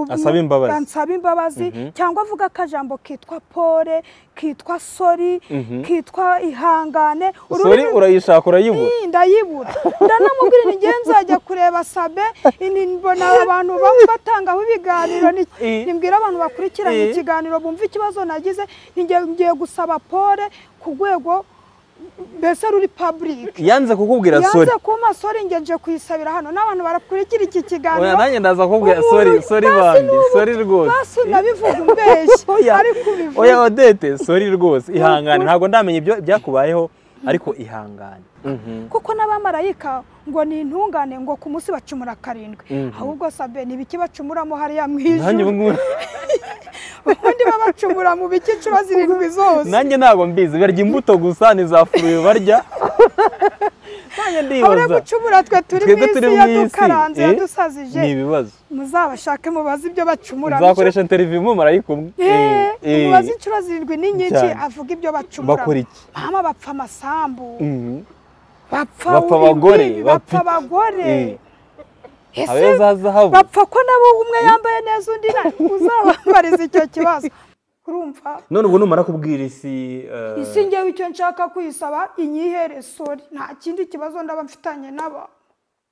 Asaba imbabazi. ansaba imbabazi cyangwa avuga akajambo kitwa pole kitwa sori kitwa ihangane sori ururimi- urayishaka urayibura Ii, ndayibura ndanamubwira ni ngewe nzajya kureba sabe ini mbona abantu bamwe batangaho ibiganiro ni- Ii. nibwira abantu bakurikiranye Ii. ikiganiro bumva ikibazo nagize ni nge- ngiye gusaba pole ku rwego mbese ruri public yanze kukubwira sori yanze kumpa sori nge nje kuyisabira hano n'abantu barakurikira iki oya kiganiro nanjye ndaza kukubwira umuntu- sori sori basi bandi n'ubu- sori rwose basi nabivuga umbeshyi Oya, ariko ubivuga oya odete sori rwose ihangane ntabwo ndamenya ibyo byakubayeho ariko ihangane kuko n'abamarayika ngo ni intungane ngo ku munsi bacumura karindwi Mhm. ahubwo sabe ni ibiki bacumuramo hariya mu nanjye ijuru ubu ngubu- ubundi babacumura mu biki inshuro zirindwi zose nanjye ntabwo mbizi barya imbuto gusa ni za furuyu barya nanjye habure ndibaza gucumura twe turi mu Twebwe isi turi mu isi, yadukaranze eh? yadusazije ni ibibazo muzabashake mubaze ibyo bacumura nzakoresha interiviyu umumarayika umwe Eh, Eh, eh. mubaze inshuro zirindwi ni nyinshi Cyane. avuga ibyo bacumura bakora iki mama bapfa amasambu Mhm. bapfa Bapfa ururimi, abagore, bapfa bapfa- abagore Eh, ese abeza hazahabu bapfa ko nabo umwe yambaye neza undi nta- uzabambariza icyo kibazo urumva none ubu numara kubwira isi eh, isi ngewe icyo nshaka kuyisaba inyihere sori nta kindi kibazo ndaba mfitanye n'aba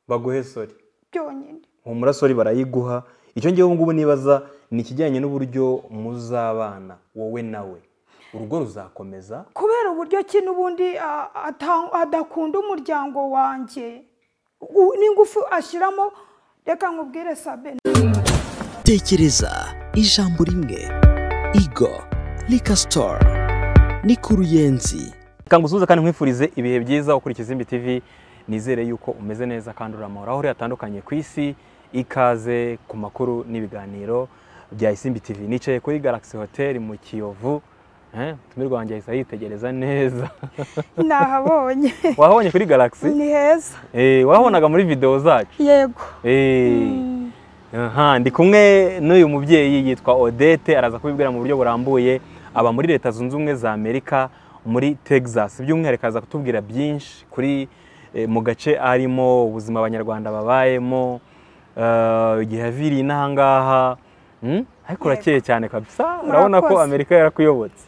baguhe sori byonyine humura sori barayiguha icyo ngewe ubu ngubu nibaza ni ikijyanye n'uburyo muzabana wowe nawe urugo ruzakomeza kubera uburyo ki n'ubundi a- ata- adakunda umuryango wanjye u- n'ingufu ashyiramo reka nkubwire sabe tekereza ijambo rimwe igo rika sitoru ni ku ruyenzi reka ngusuhuze kandi nkwifurize ibihe byiza ukurikiza Izimbi TV nizere yuko umeze neza kandi uramura aho uri hatandukanye ku isi ikaze ku makuru n'ibiganiro bya Isimbi TV nicaye kuri Galaxy Hotel mu Kiyovu eh, tumirwa wanjye ahise yitegereza neza nahabonye wahabonye kuri Galaxy ni heza eh, wahabonaga muri video zacu yego Eh, aha, ndi kumwe n'uyu mubyeyi yitwa odete araza kubibwira mu buryo burambuye aba muri leta zunze ubumwe za amerika muri texas by'umwihariko araza kutubwira byinshi kuri eh, mu gace arimo ubuzima abanyarwanda babayemo eh, igihe aviriye inaha ngaha Hmm? ariko urakeye cyane kabisa urabona ko Murakoze. amerika yarakuyobotse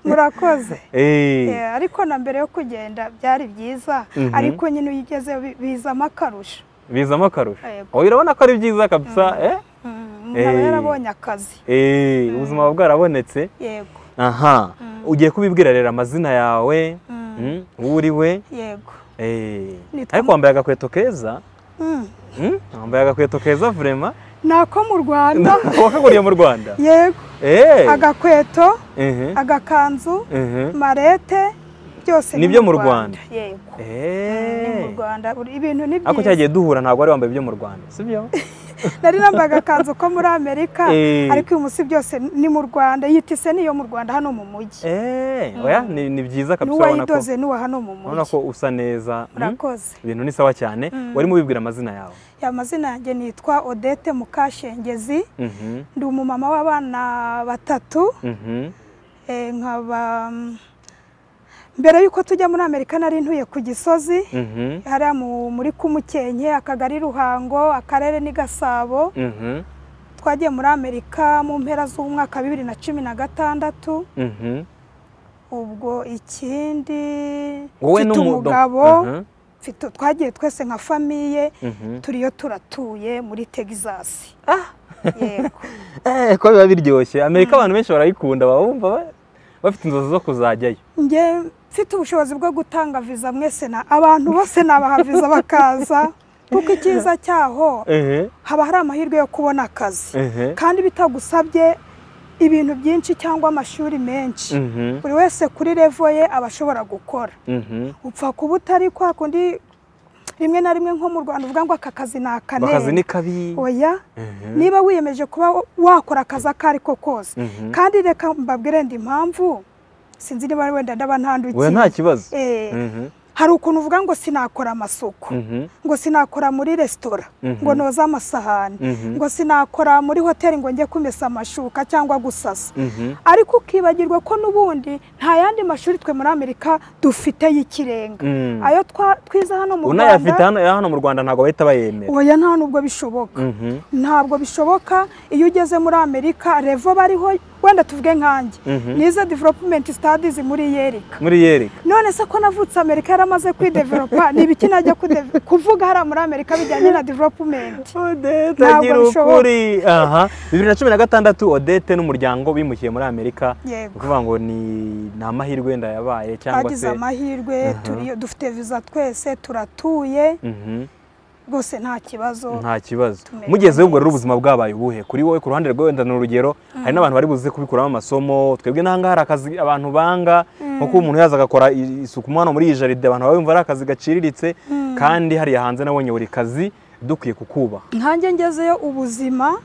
murakoze Eh, Eh, ariko na mbere yo kugenda byari byiza Mhm. ariko nyine iyo ugezeyo bi- bizamo akarusho bizamo akarusho Yego. oya urabona ko ari byiza kabisa eh? Mm, umuntu aba Eh. yarabonye akazi Eh, ubuzima buba bwarabonetse yego aha ugiye kubibwira rero amazina yawe Mm. mm, uwo uri we yego eh, Nitwa ariko wambaye agakweto keza Mm. mm, wambaye agakweto keza vrema ni ako mu rwanda wakaguriye mu rwanda yego Eh, agakweto mhm, agakanzu mhm. marete byose Ni byo mu Rwanda. yego ni Eh, mu rwanda Uri- ibintu ni ariko byiza cyagiye duhura ntabwo wari wambaye ibyo mu rwanda sibyo nari nambaye agakanzu ko muri amerika Eh. ariko uyu munsi byose ni mu rwanda yitise niyo mu rwanda hano mu mujyi Eh, oya ni, ni byiza kabisa urabona ko- n'uwayidoze n'uwa hano mu urabona mujyi ko usa neza mm, murakoze ibintu ni sawa cyane warimo ubibwira amazina yawe amazina yanjye nitwa odete mukashengezi Mhm, ndi umumama w'abana batatu mhm. eh, nkaba mm, mbere y'uko tujya muri amerika nari ntuye ku gisozi Mhm, hariya mu- muri kumukenke akagari ruhango akarere ni gasabo mhm, twagiye muri amerika mu mpera z'umwaka bibiri na cumi na gatandatu mhm. ubwo ikindi wowe mfite n'umu- umugabo Mhm, mfite- twagiye twese nka famiye mhm. turiyo turatuye muri texas yego Eh, ko biba biryoshye amerika abantu benshi barayikunda baba bumva ba- bafite inzozi zo kuzajyayo njye mfite ubushobozi bwo gutanga viza mwese na abantu bose nabaha viza bakaza kuko icyiza cyaho ehe haba hari amahirwe yo kubona akazi ehe kandi bitagusabye ibintu byinshi cyangwa amashuri menshi mhm buri wese kuri revo ye aba ashobora gukora mhm upfa kuba utari kwa kundi rimwe na rimwe nko mu rwanda uvuga ngo aka kazi ni bakazi akanere ni kabi oya Ehe. niba wiyemeje kuba wakora akazi ako ari ko kose Mhm. kandi reka mbabwire indi mpamvu sinzi niba wenda ndaba ntandukiye oya nta kibazo Eh, Mhm. hari ukuntu uvuga ngo sinakora amasuku Mhm. ngo sinakora muri resitora Mhm. ngo noze amasahani Mhm. ngo sinakora muri hoteli ngo njye kumesa amashuka cyangwa gusasa Mhm. ariko ukibagirwa ko n'ubundi nta yandi mashuri twe muri amerika dufite y'ikirenga Mm. ayo twa- twize hano mu unayafite rwanda hano hano mu rwanda ntabwo bahita bayemera oya nta nubwo bishoboka Mhm. ntabwo bishoboka iyo ugeze muri amerika revo bariho wenda tuvuge nkanjye Mhm. nize developumenti sitadizi muri yerika muri yereka none se ko navutse amerika yaramaze kwidevelopa ni ibiki najya kude- kuvuga hariya muri amerika bijyanye na developumenti odete Ntabwo agira bishoboka. ukuri aha bibiri na cumi na gatandatu odete n'umuryango bimukiye muri amerika ni Yego. ukuvuga ngo ni ni amahirwe wenda yabaye cyangwa twagize se amahirwe Aha. turi- dufite viza twese turatuye Mhm. rwose nta kibazo nta kibazo tumerewe mugezeho ubwo rero neza. ubuzima bwabaye ubuhe kuri wowe ku ruhande rwe wenda ni urugero hari n'abantu bari buze kubikuramo amasomo twebwe n'ahangaha hari akazi abantu banga nko kuba umuntu yaza agakora i- isuku umwana muri iyi jaride abantu baba bumva ari akazi gaciriritse kandi hariya hanze nabonye buri kazi dukwiye kukubaha nkanjye ngezeyo ubuzima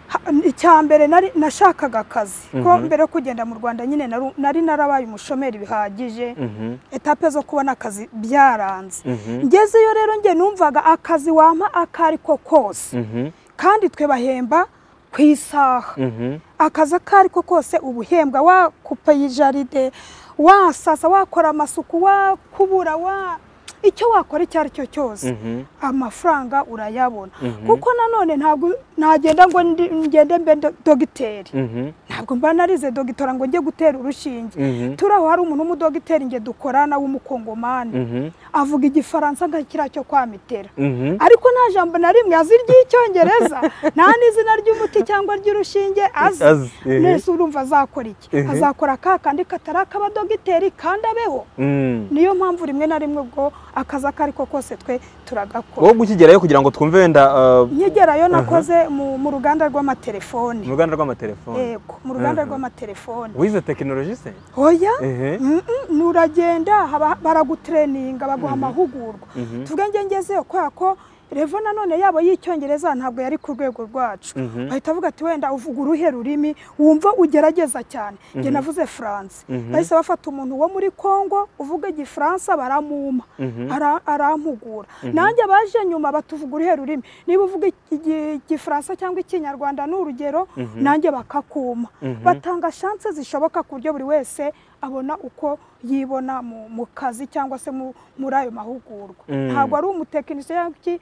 ha- icya mbere nari- nashakaga akazi ko mbere yo kugenda mu rwanda nyine naru- nari narabaye umushomeri bihagije Mhm. etape zo kubona akazi byaranze Mhm. ngezeyo rero njye numvaga akazi wampa ako ari ko kose Mhm. kandi twe bahemba ku isaha Mhm. akazi ako ari ko kose uba uhembwa wakupa iyi jaride wasasa wakora amasuku wakubura wa icyo wakora icyo ari cyo cyose Mhm. amafaranga urayabona Mhm. kuko nanone ntabwo ntagenda ngo ndi- ngende mbe do- dogiteri Mhm. ntabwo mba narize dogitora ngo njye gutera urushinge Mhm. turi aho hari umuntu w'umudogiteri nge dukorana w'umukongomani Mhm. avuga igifaransa nka kiriya cyo kwamitera Mhm. ariko nta jambo na rimwe azi iry'icyongereza nta n'izina ry'umuti cyangwa ry'urushinge Azi, azi ehe. nese urumva azakora iki Ehe. azakora ka kandi katari ak'abadogiteri kandi abeho Mm. niyo mpamvu rimwe na rimwe ubwo akazi ako ari ko kose twe turagakora wowe gukigerayo kugira ngo twumve wenda uh, nkigerayo nakoze mu mu ruganda rw'amatelefoni mu ruganda rw'amatelefoni yego mu ruganda Aha. rw'amatelefoni wize tekinoloji se oya ehe Mm-mm, nuragenda haba- baragutreninga baguha amahugurwa Mhm. tuvuge njye ngezeyo kubera ko revo nanone yabo y'icyongereza ntabwo yari ku rwego rwacu Mhm. bahita bavuga ati wenda uvuga uruhe rurimi wumva ugerageza cyane njye navuze faransa Mhm. bahise bafata umuntu wo muri kongo uvuga igifaransa baramuma Mhm. ara- arampugura nanjye abaje nyuma batuvuga uruhe rurimi niba uvuga igi- igifaransa cyangwa ikinyarwanda ni urugero nanjye bakakuma Mhm. batanga shanse zishoboka ku buryo buri wese abona uko yibona mu, mu kazi cyangwa se mu, muri ayo mahugurwa Mm. ntabwo ari umutekinisiye cyangwa iki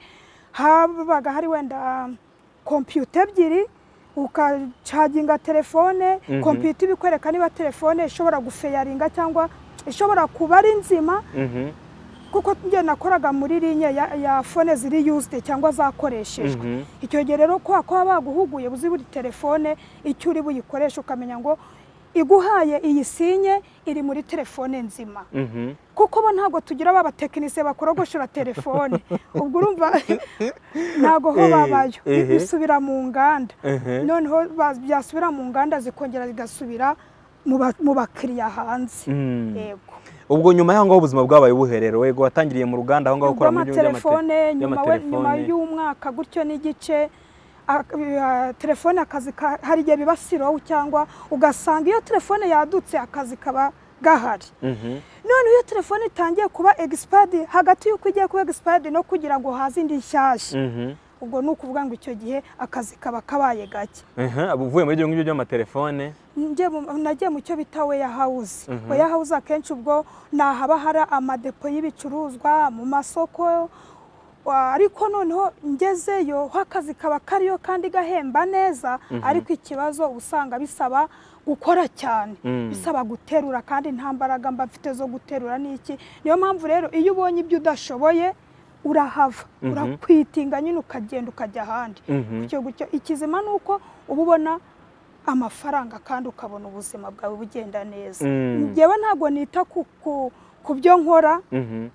habaga hari wenda kompiyuta ebyiri ukacaginga telefone Mhm. kompiyuta ibikwereka niba telefone ishobora guferinga cyangwa ishobora kuba ari nzima Mhm. kuko njye nakoraga muri linye ya, ya fone ziri yuzde cyangwa zakoreshejwe Mhm. icyo gihe rero kubera ko baba baguhuguye uzi buri telefone icyo uri buyikoreshe ukamenya ngo iguhaye iyi sinye iri muri telefone nzima Mhm. kuko bo ntabwo tugira ba batekinisiye bakorogoshora telefone ubwo urumva ntabwo ho Eh, babayo ehe. bisubira mu nganda Ehe. noneho ba- byasubira mu nganda zikongera zigasubira mu ba- mu bakiriya hanze Mm. yego ubwo nyuma y'aho ngaho ubuzima bwabaye buherero wego watangiriye mu ruganda aho ngaho ukora mu byuma rw'amatelefone nyuma we- nyuma by'amatelefone. y'umwaka gutyo n'igice a- a- telefone akazi ka- hari igihe biba sirowu cyangwa ugasanga iyo telefone yadutse akazi kaba gahari Mhm. none iyo telefone itangiye kuba egisipadi hagati y'uko igiye kuba egisipadi no kugira ngo haze indi nshyashya Mhm. ubwo ni ukuvuga ngo icyo gihe akazi kaba kabaye gake Ehe, aba uvuye muri ibyo ngibyo by'amatelefone Njye mu- nagiye mu cyo bita weya hawuzi Mhm. weya hawuzi akenshi ubwo ni ahaba hari amadepo y'ibicuruzwa mu masoko wa- ariko noneho ngezeyo ho akazi kaba kariyo kandi gahemba neza ariko ikibazo uba usanga bisaba gukora cyane Mm. bisaba guterura kandi nta mbaraga mba mfite zo guterura n'iki niyo mpamvu rero iyo ubonye ibyo udashoboye urahava Mhm. urakwitinga nyine ukagenda ukajya ahandi Mhm. gutyo gutyo ikizima ni uko uba ubona amafaranga kandi ukabona ubuzima bwawe bugenda neza Mm. ngewe ntabwo nita ku- ku- ku byo nkora Mhm.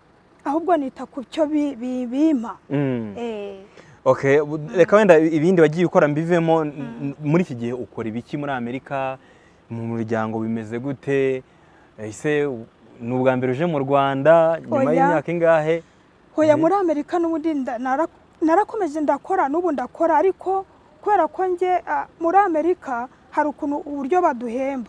ahubwo nita ku byo bi- bi- bimpa Mm. Eh, Okay, bu- reka wenda ibindi wagiye ukora mbivemo n- n- muri iki gihe ukora ibiki muri Amerika mu muryango bimeze gute ese ni ubwa mbere uje mu Rwanda nyuma Oya. y'imyaka ingahe hoya muri amerika n'ubundi nda- nara- narakomeje ndakora n'ubu ndakora ariko kubera ko njye ah, muri amerika hari ukuntu uburyo baduhemba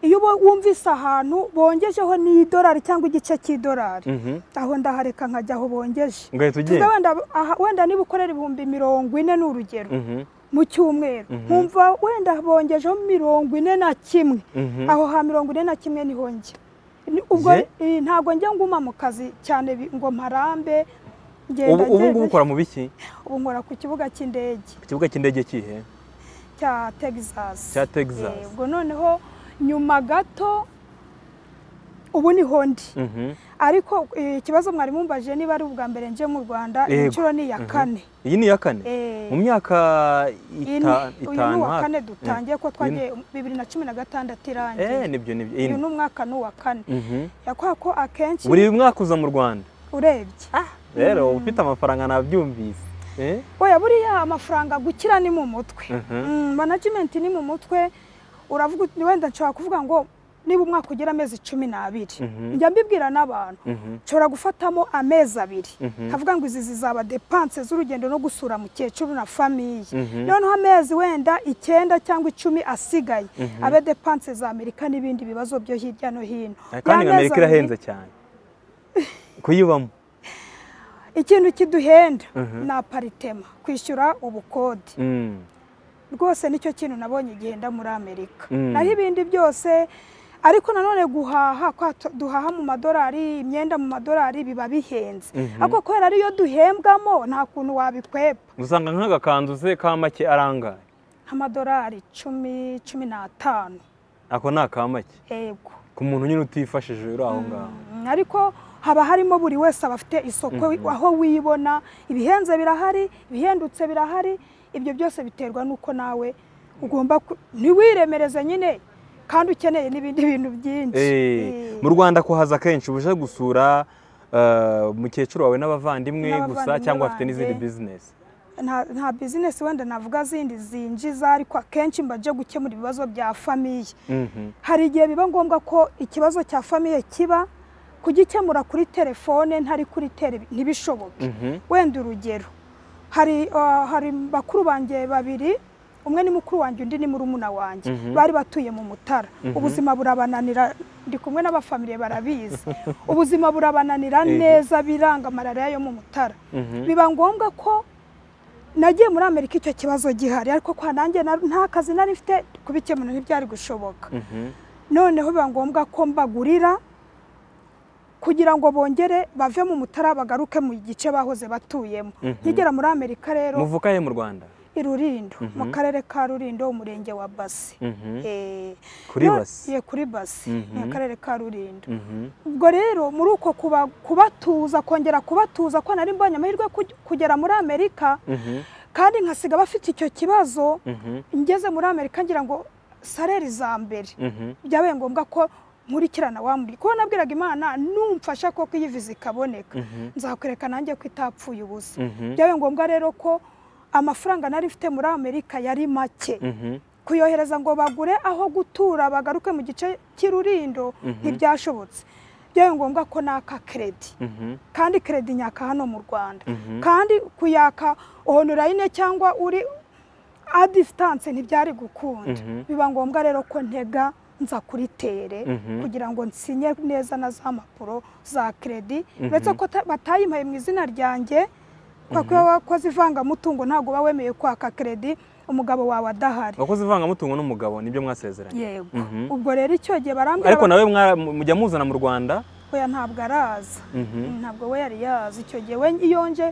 iyo uba- wumvise ahantu bongejeho n'idolari cyangwa igice cy'idolari Mhm. aho ndahareka nkajya aho bongeje ugahita Tuvuge ugenda wenda aha- wenda niba ukorera ibihumbi mirongo ine ni urugero Mhm. mu cyumweru Mhm. nkumva wenda bongejeho mirongo ine na kimwe Mhm. aho ha mirongo ine na kimwe niho njya Ni- ubwo Ye? eh, ntabwo njya nguma mu kazi cyane bi- ngo mparambe ngenda ubu ubu ngubu ngenda- ukora mu biki ubu nkora ku kibuga cy'indege ku kibuga cy'indege kihe cya Texas Cya Texas. Eh, ubwo noneho nyuma gato ubu niho ndi Mhm. ariko eh, ikibazo mwari mumbaje niba ari ubwa mbere nje mu Rwanda Yego. inshuro ni iya Mhm. kane iyi ni iya kane Eh, mu myaka ine ita- uyu ni itanu uwa hafi. kane Mm. dutangiye ko twagiye bibiri na cumi na gatandatu eh irangiye nibyo nibyo uyu ni ine umwaka ni uwa kane Mhm. yakora ko akenshi buri mwaka uza mu rwanda urebye rero ufite amafaranga nabyumvise Eh? oya buriya amafaranga gukira ni mu mutwe Mhm. Mm, management ni mu mutwe uravuga uti- wenda nshobora kuvuga ngo niba umwaka ugira amezi cumi n'abiri Mhm. njya mbibwira n'abantu Mhm. nshobora gufatamo amezi abiri Mhm. nkavuga ngo izi zizaba depanse z'urugendo no gusura mukecuru na famiye Mhm. noneho amezi wenda icyenda cyangwa icumi asigaye Mhm. abe depanse za amerika n'ibindi bibazo byo hirya no hino kandi Ya nka mezi amerika abiri, irahenze cyane kuyibamo ikintu kiduhenda Mhm. ni aparitema kwishyura ubukode Mm. rwose nicyo kintu nabonye igihe nda muri amerika Mm. naho ibindi byose ariko nanone guhaha kwa tu- duhaha mu madolari imyenda mu madolari biba bihenze Mhm. ariko kubera ariyo duhembwamo nta kuntu wabikwepa usanga nk'agakanzu se ka make arangaye nk'amadolari cumi cumi n'atanu ako ni aka make yego ku muntu nyine utifashije uri aho ngaho Mm, ariko haba harimo buri wese aba afite isoko aho wibona ibihenze birahari ibihendutse birahari ibyo byose biterwa n'uko nawe ugomba ku- ntiwiremereze nyine kandi ukeneye n'ibindi bintu byinshi Eh, Eh, mu rwanda kuhaza kenshi uje gusura eh, mukecuru wawe n'abavandimwe gusa N'abavandimwe cyangwa afite n'izindi banjye. bizinesi nta- nta bizinesi wenda navuga zindi zinjiza ariko akenshi mba nje gukemura ibibazo bya famiye Mhm. hari igihe biba ngombwa ko ikibazo cya famiye kiba kugikemura kuri telefone ntari kuri tele ntibishoboke Mhm. wenda urugero hari uh, hari bakuru banjye babiri umwe ni mukuru wanjye undi ni murumuna wanjye Mhm. bari batuye mu mutara ubuzima burabananira ndi kumwe n'abafamiliye barabizi ubuzima burabananira Eh. neza biranga malariya yo mu mutara Mhm. biba ngombwa ko nagiye muri amerika icyo kibazo gihari ariko kwa nanjye na- nta kazi nari mfite kubikemura ntibyari gushoboka Mhm. noneho biba ngombwa ko mbagurira kugira ngo bongere bave mu mutara bagaruke mu gice bahoze batuyemo Mhm. nkigera muri amerika rero muvuka he mu rwanda i Rulindo mu Mhm. karere ka Rulindo umurenge wa Basi Mhm. Eh, Kuri no- Basi? ye kuri Basi Mhm. mu karere ka Rulindo Mhm. ubwo rero muri uko kuba- kubatuza kongera kubatuza ko nari mbonye amahirwe yo kuj- kugera muri amerika Mhm. kandi nkasiga abafite icyo kibazo Mhm. ngeze muri amerika ngira ngo sareri za mbere Mhm. byabaye ngombwa ko nkurikirana wa muri kuko nabwiraga imana numfasha ko iyi viza ikaboneka Mhm. nzakwereka nanjye ko itapfuye ubusa Mhm. byabaye ngombwa rero ko amafaranga nari mfite muri amerika yari make Mhm. kuyohereza ngo bagure aho gutura bagaruke mu gice cy'irurindo Mhm. ntibyashobotse byabaye ngombwa ko naka keredi Mhm. kandi keredi nyaka hano mu rwanda Mhm. kandi kuyaka onorayine cyangwa uri adistanse ntibyari gukunda Mhm. biba ngombwa rero ko ntega nza kuri tere Mhm. kugira ngo nsinye neza na za mpapuro za keredi Mhm. uretse ko ta- batayimpaye mu izina ryanjye kubera ko iyo wakoze ivangamutungo ntabwo uba wemeye kwaka keredi umugabo wawe adahari wakoze ivangamutungo n'umugabo nibyo mwasezeranye yego Mhm. ubwo rero icyo gihe barambwira ariko bati, nawe mwara- mujya muzana mu rwanda oya ntabwo araza Mhm. ntabwo we yari yazi icyo gihe we iyo nje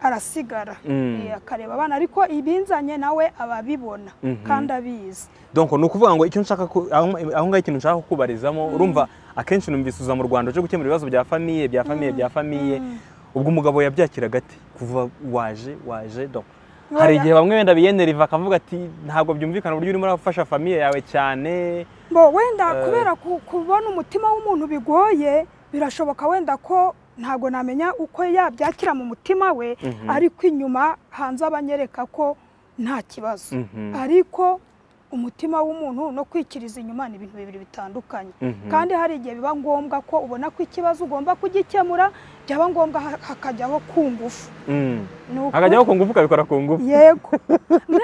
arasigara Mm. Eh, akareba abana ariko ibinzanye nawe aba abibona Mhm. kandi abizi donc ni ukuvuga ngo icyo nshaka ku- aho aho ngaho ikintu nshaka kukubarizamo urumva akenshi numvise uza mu rwanda uje gukemura ibibazo bya famiye bya famiye bya famiye ubwo umugabo yabyakiraga ati kuva waje waje donc hari Oya. igihe bamwe wenda biyeneriva akavuga ati ntabwo byumvikana uburyo urimo urafasha famiye yawe cyane bo wenda Eh. kubera ku- kubona umutima w'umuntu bigoye birashoboka wenda ko ntabwo namenya uko yabyakira mu mutima we Mhm. ariko inyuma hanze abanyereka ko nta kibazo Mhm. ariko umutima w'umuntu no kwikiriza inyuma ni ibintu bibiri bitandukanye Mhm. kandi hari igihe biba ngombwa ko ubona ko ikibazo ugomba kugikemura byaba ngombwa ha- hakajyaho ku ngufu Mm. Ni uku- hakajyaho ku ngufu ukabikora ku ngufu yego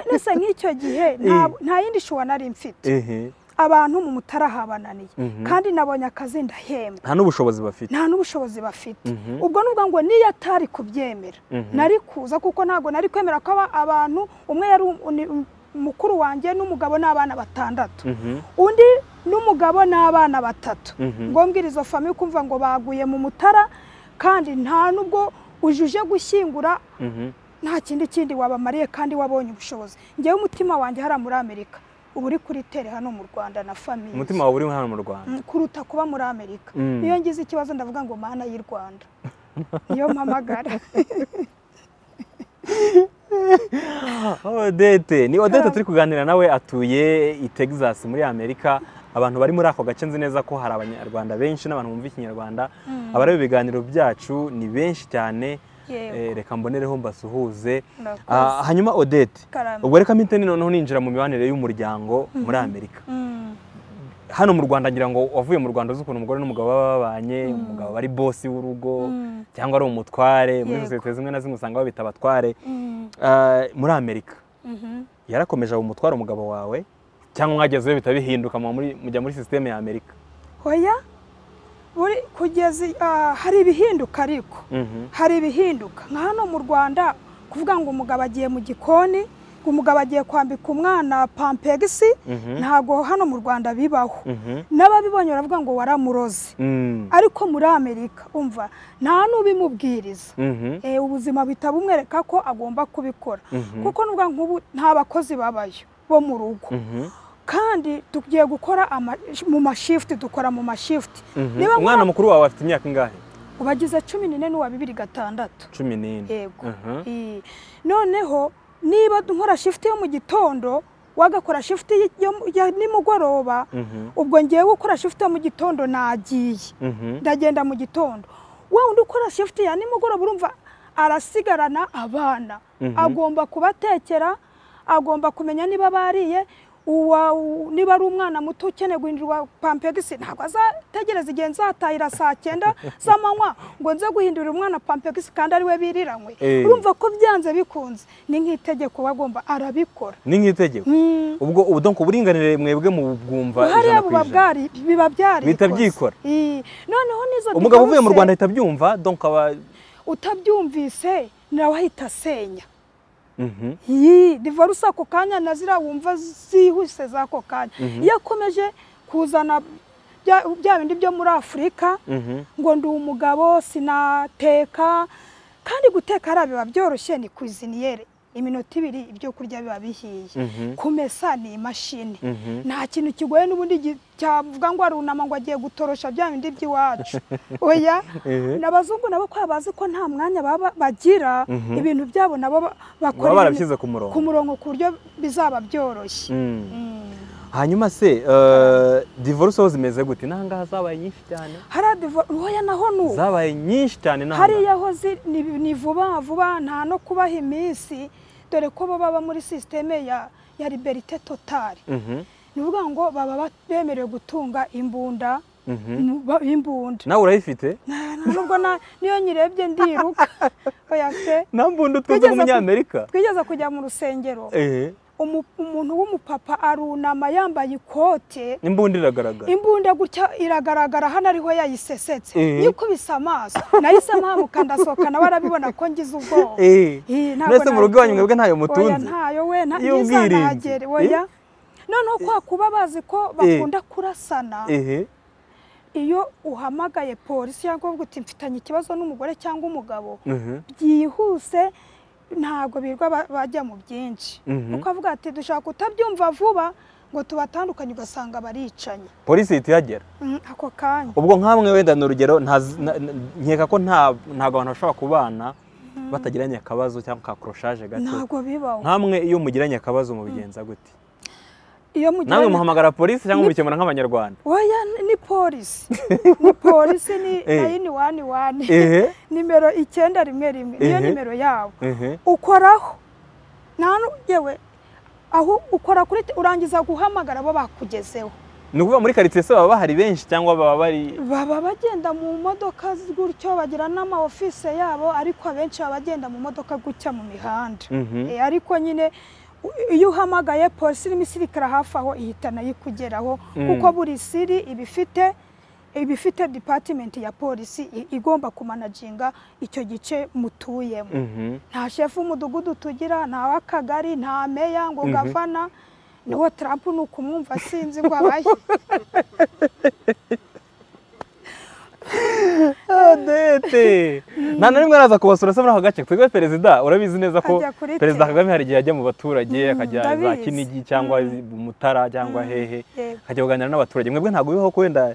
mbese nk'icyo gihe nta nta yindi shuwa nari mfite Ehe. abantu mu mutarahabananiye Mhm. kandi nabonye akazi ndahembwa nta n'ubushobozi bafite nta n'ubushobozi bafite Mhm. ubwo ni ubwo ngo niyo atari kubyemera Mhm. nari kuza kuko ntabwo nari kwemera ko aba- abantu umwe yari um- ni- um- mukuru wanjye n'umugabo n'abana batandatu Mhm. undi n'umugabo n'abana batatu Mhm. ngo mbwira izo famiye ukumva ngo baguye mu mutara kandi nta n'ubwo ujuje gushyingura Mhm. nta kindi kindi wabamariye kandi wabonye ubushobozi ngewe umutima wanjye hariya muri amerika uba uri kuri tere hano mu rwanda na famiye umutima wawe uri hano mu rwanda Mm, kuruta kuba muri amerika Mm. iyo ngize ikibazo ndavuga ngo mana y'i rwanda niyo mpamagara odete ni odete turi kuganira nawe atuye i texas muri amerika abantu bari muri ako gace nzi neza ko hari abanyarwanda benshi n'abantu bumva ikinyarwanda abareba ibiganiro byacu ni benshi cyane Yego. Eh, reka mbonereho mbasuhuze Murakoze. Ah, hanyuma odete Karame. ubwo reka mpite noneho ninjira mu mibanire y'umuryango muri amerika Mm, hano mu rwanda ngira ngo wavuye mu rwanda uzi ukuntu umugore n'umugabo baba babanye umugabo ari bosi w'urugo Mm. cyangwa ari umutware muri Yego. sosiyete zimwe na zimwe usanga babita abatware mm, Ah, muri amerika mhm. yarakomeje aba umutware umugabo wawe cyangwa mwagezeyo bihita bihinduka muba muri- mujya muri sisiteme ya amerika hoya buri kugeza i- ah, hari ibihinduka ariko Mhm. hari ibihinduka nka hano mu rwanda kuvuga ngo umugabo agiye mu gikoni ngo umugabo agiye kwambika umwana pampegisi Mhm. ntago hano mu rwanda bibaho Mhm. n'ababibonye baravuga ngo waramuroze Mm. ariko muri amerika umva nta n'ubimubwiriza Mhm. Eh, ubuzima buhita bumwereka ko agomba kubikora Mhm. kuko n'ubwa nk'ubu nta bakozi babayo bo mu rugo Mhm. kandi tugiye gukora ama- mu mashifuti dukora mu mashifuti Mhm. niba nkora- umwana mukuru wawe afite imyaka ingahe ubagize cumi n'ine n'uwa bibiri gatandatu cumi n'ine yego Mhm. Eh, noneho niba nkora shifuti yo mu gitondo wagakora shifuti y- yo mu- ya nimugoroba Mhm. ubwo ngewe ukora shifuti yo mu gitondo nagiye Mhm. ndagenda mu gitondo we undi ukora shifuti ya nimugoroba urumva arasigarana abana Mhm. agomba kubatekera agomba kumenya niba bariye uwa u- niba ari umwana muto ukeneye guhindurirwa pampegisi ntabwo azategereza igihe nzatahira saa cyenda z'amanywa ngo nze guhindurira umwana pampegisi kandi ari we biriranywe Eh. urumva ko byanze bikunze ni nk'itegeko we agomba arabikora ni nk'itegeko Mm. ubwo ubu donc uburinganire mwebwe mu bwumva hariya ijana ku buba ijana bwari biba byarikoze Bihita byikora. Eh, noneho n'izo umugabo uvuye mu divorce- rwanda ahita abyumva donc aba utabyumvise nawe ahita asenya Mhm. iyi divorce ako kanya na ziriya wumva zihuse z'ako kanya iyo akomeje kuzana bya- bya bindi byo muri afurika Mhm. ngo ndi umugabo sinateka kandi guteka hariya biba byoroshye ni kuziniyere iminota ibiri ibyo kurya biba bihiye Mhm. kumesa ni imashini Mhm. nta kintu kigoye n'ubundi gi- cyavuga ngo arunama ngo agiye gutorosha bya bindi by'iwacu oya Eh. n'abazungu nabo ko bazi ko nta mwanya baba bagira Mhm. ibintu byabo nabo ba- bakora Baba ibintu- barabishyize ku murongo. ku murongo ku buryo bizaba byoroshye Mm. Mm. hanyuma se eh, divorce ho zimeze gute n'ahangaha zabaye nyinshi cyane hariya divo- oya naho ni uko zabaye nyinshi cyane n'ahangaha hariya ho zi- ni ni vuba vuba nta no kubaha iminsi dore ko bo baba muri sisiteme ya ya liberite totari Mhm, ni ukuvuga ngo baba ba- bemerewe gutunga imbunda mhm. mu- ba- imbunda nawe urayifite Na- na- nubwo na- niyo nyirebye ndiruka oya se nambundi utunze Twigeze nk'umunyamerika twigeze kujya mu rusengero ehe umu- umuntu w'umupapa arunama yambaye ikote imbundi iragaragara imbunda gutya iragaragara hano ariho yayisesetse Eh. yikubise amaso nahise mpamuka ndasohoka nawe arabibona ko ngize ubwoba Eh. Eh, ntabwo mwese mu rugo iwanyu nabitunga. mwebwe Oya, ntayo mutunze ntayo we nta- Y'ubwirinzi. ntizanagere oya noneho kwa kuba bazi ko bakunda kurasana ehe iyo uhamagaye polisi cyangwa uvuga uti mfitanye ikibazo n'umugore cyangwa umugabo Mhm, byihuse ntabwo birirwa ba- bajya mu byinshi Mhm. kuko avuga ati dushaka kutabyumva vuba ngo tubatandukanye ugasanga baricanye polisi ihita ihagera Mm, ako kanya ubwo nk'amwe wenda ni urugero ntazi- na- na- nkeka ko nta- ntabwo abantu bashobora kubana batagiranye akabazo cyangwa ka koroshaje gato ntabwo bibaho nkamwe iyo mugiranye akabazo mubigenza gute iyo namwe mugiranye muhamagara polisi cyangwa mubikemura nk'abanyarwanda oya ni- ni polisi ni polisi ni Eh. nayini wani wani ehe nimero icyenda rimwe rimwe niyo Ehe. nimero yabo ehe ukoraho nta n'ugewe aho ukora kuri te- urangiza guhamagara bo bakugezeho ni ukuvuga muri karitsiye se baba bahari benshi cyangwa baba bari baba bagenda mu modoka z- gutyo bagira n'ama office yabo ariko abenshi baba bagenda mu modoka gutya mu mihanda Mhm. Eh, ariko nyine iyo uhamagaye polisi n'imisirikare hafi aho ihita nayo ikugeraho kuko buri siri iba ifite iba ifite department ya polisi i- igomba kumanaginga icyo gice mutuyemo Mhm. nta shefu w'umudugudu tugira nta w'akagari nta meya ngo gavana niwo tarampu ni ukumwumva sinzi ngo abahe odete nta na rimwe araza kubasura se muri ako gace twebwe perezida urabizi neza ko Ajya kuri perezida tele. kagame hari igihe ajya mu baturage akajya za ndabizi. kinigi cyangwa mu mutara cyangwa hehe yego. akajya kuganira n'abaturage mwebwe ntabwo bibaho ko wenda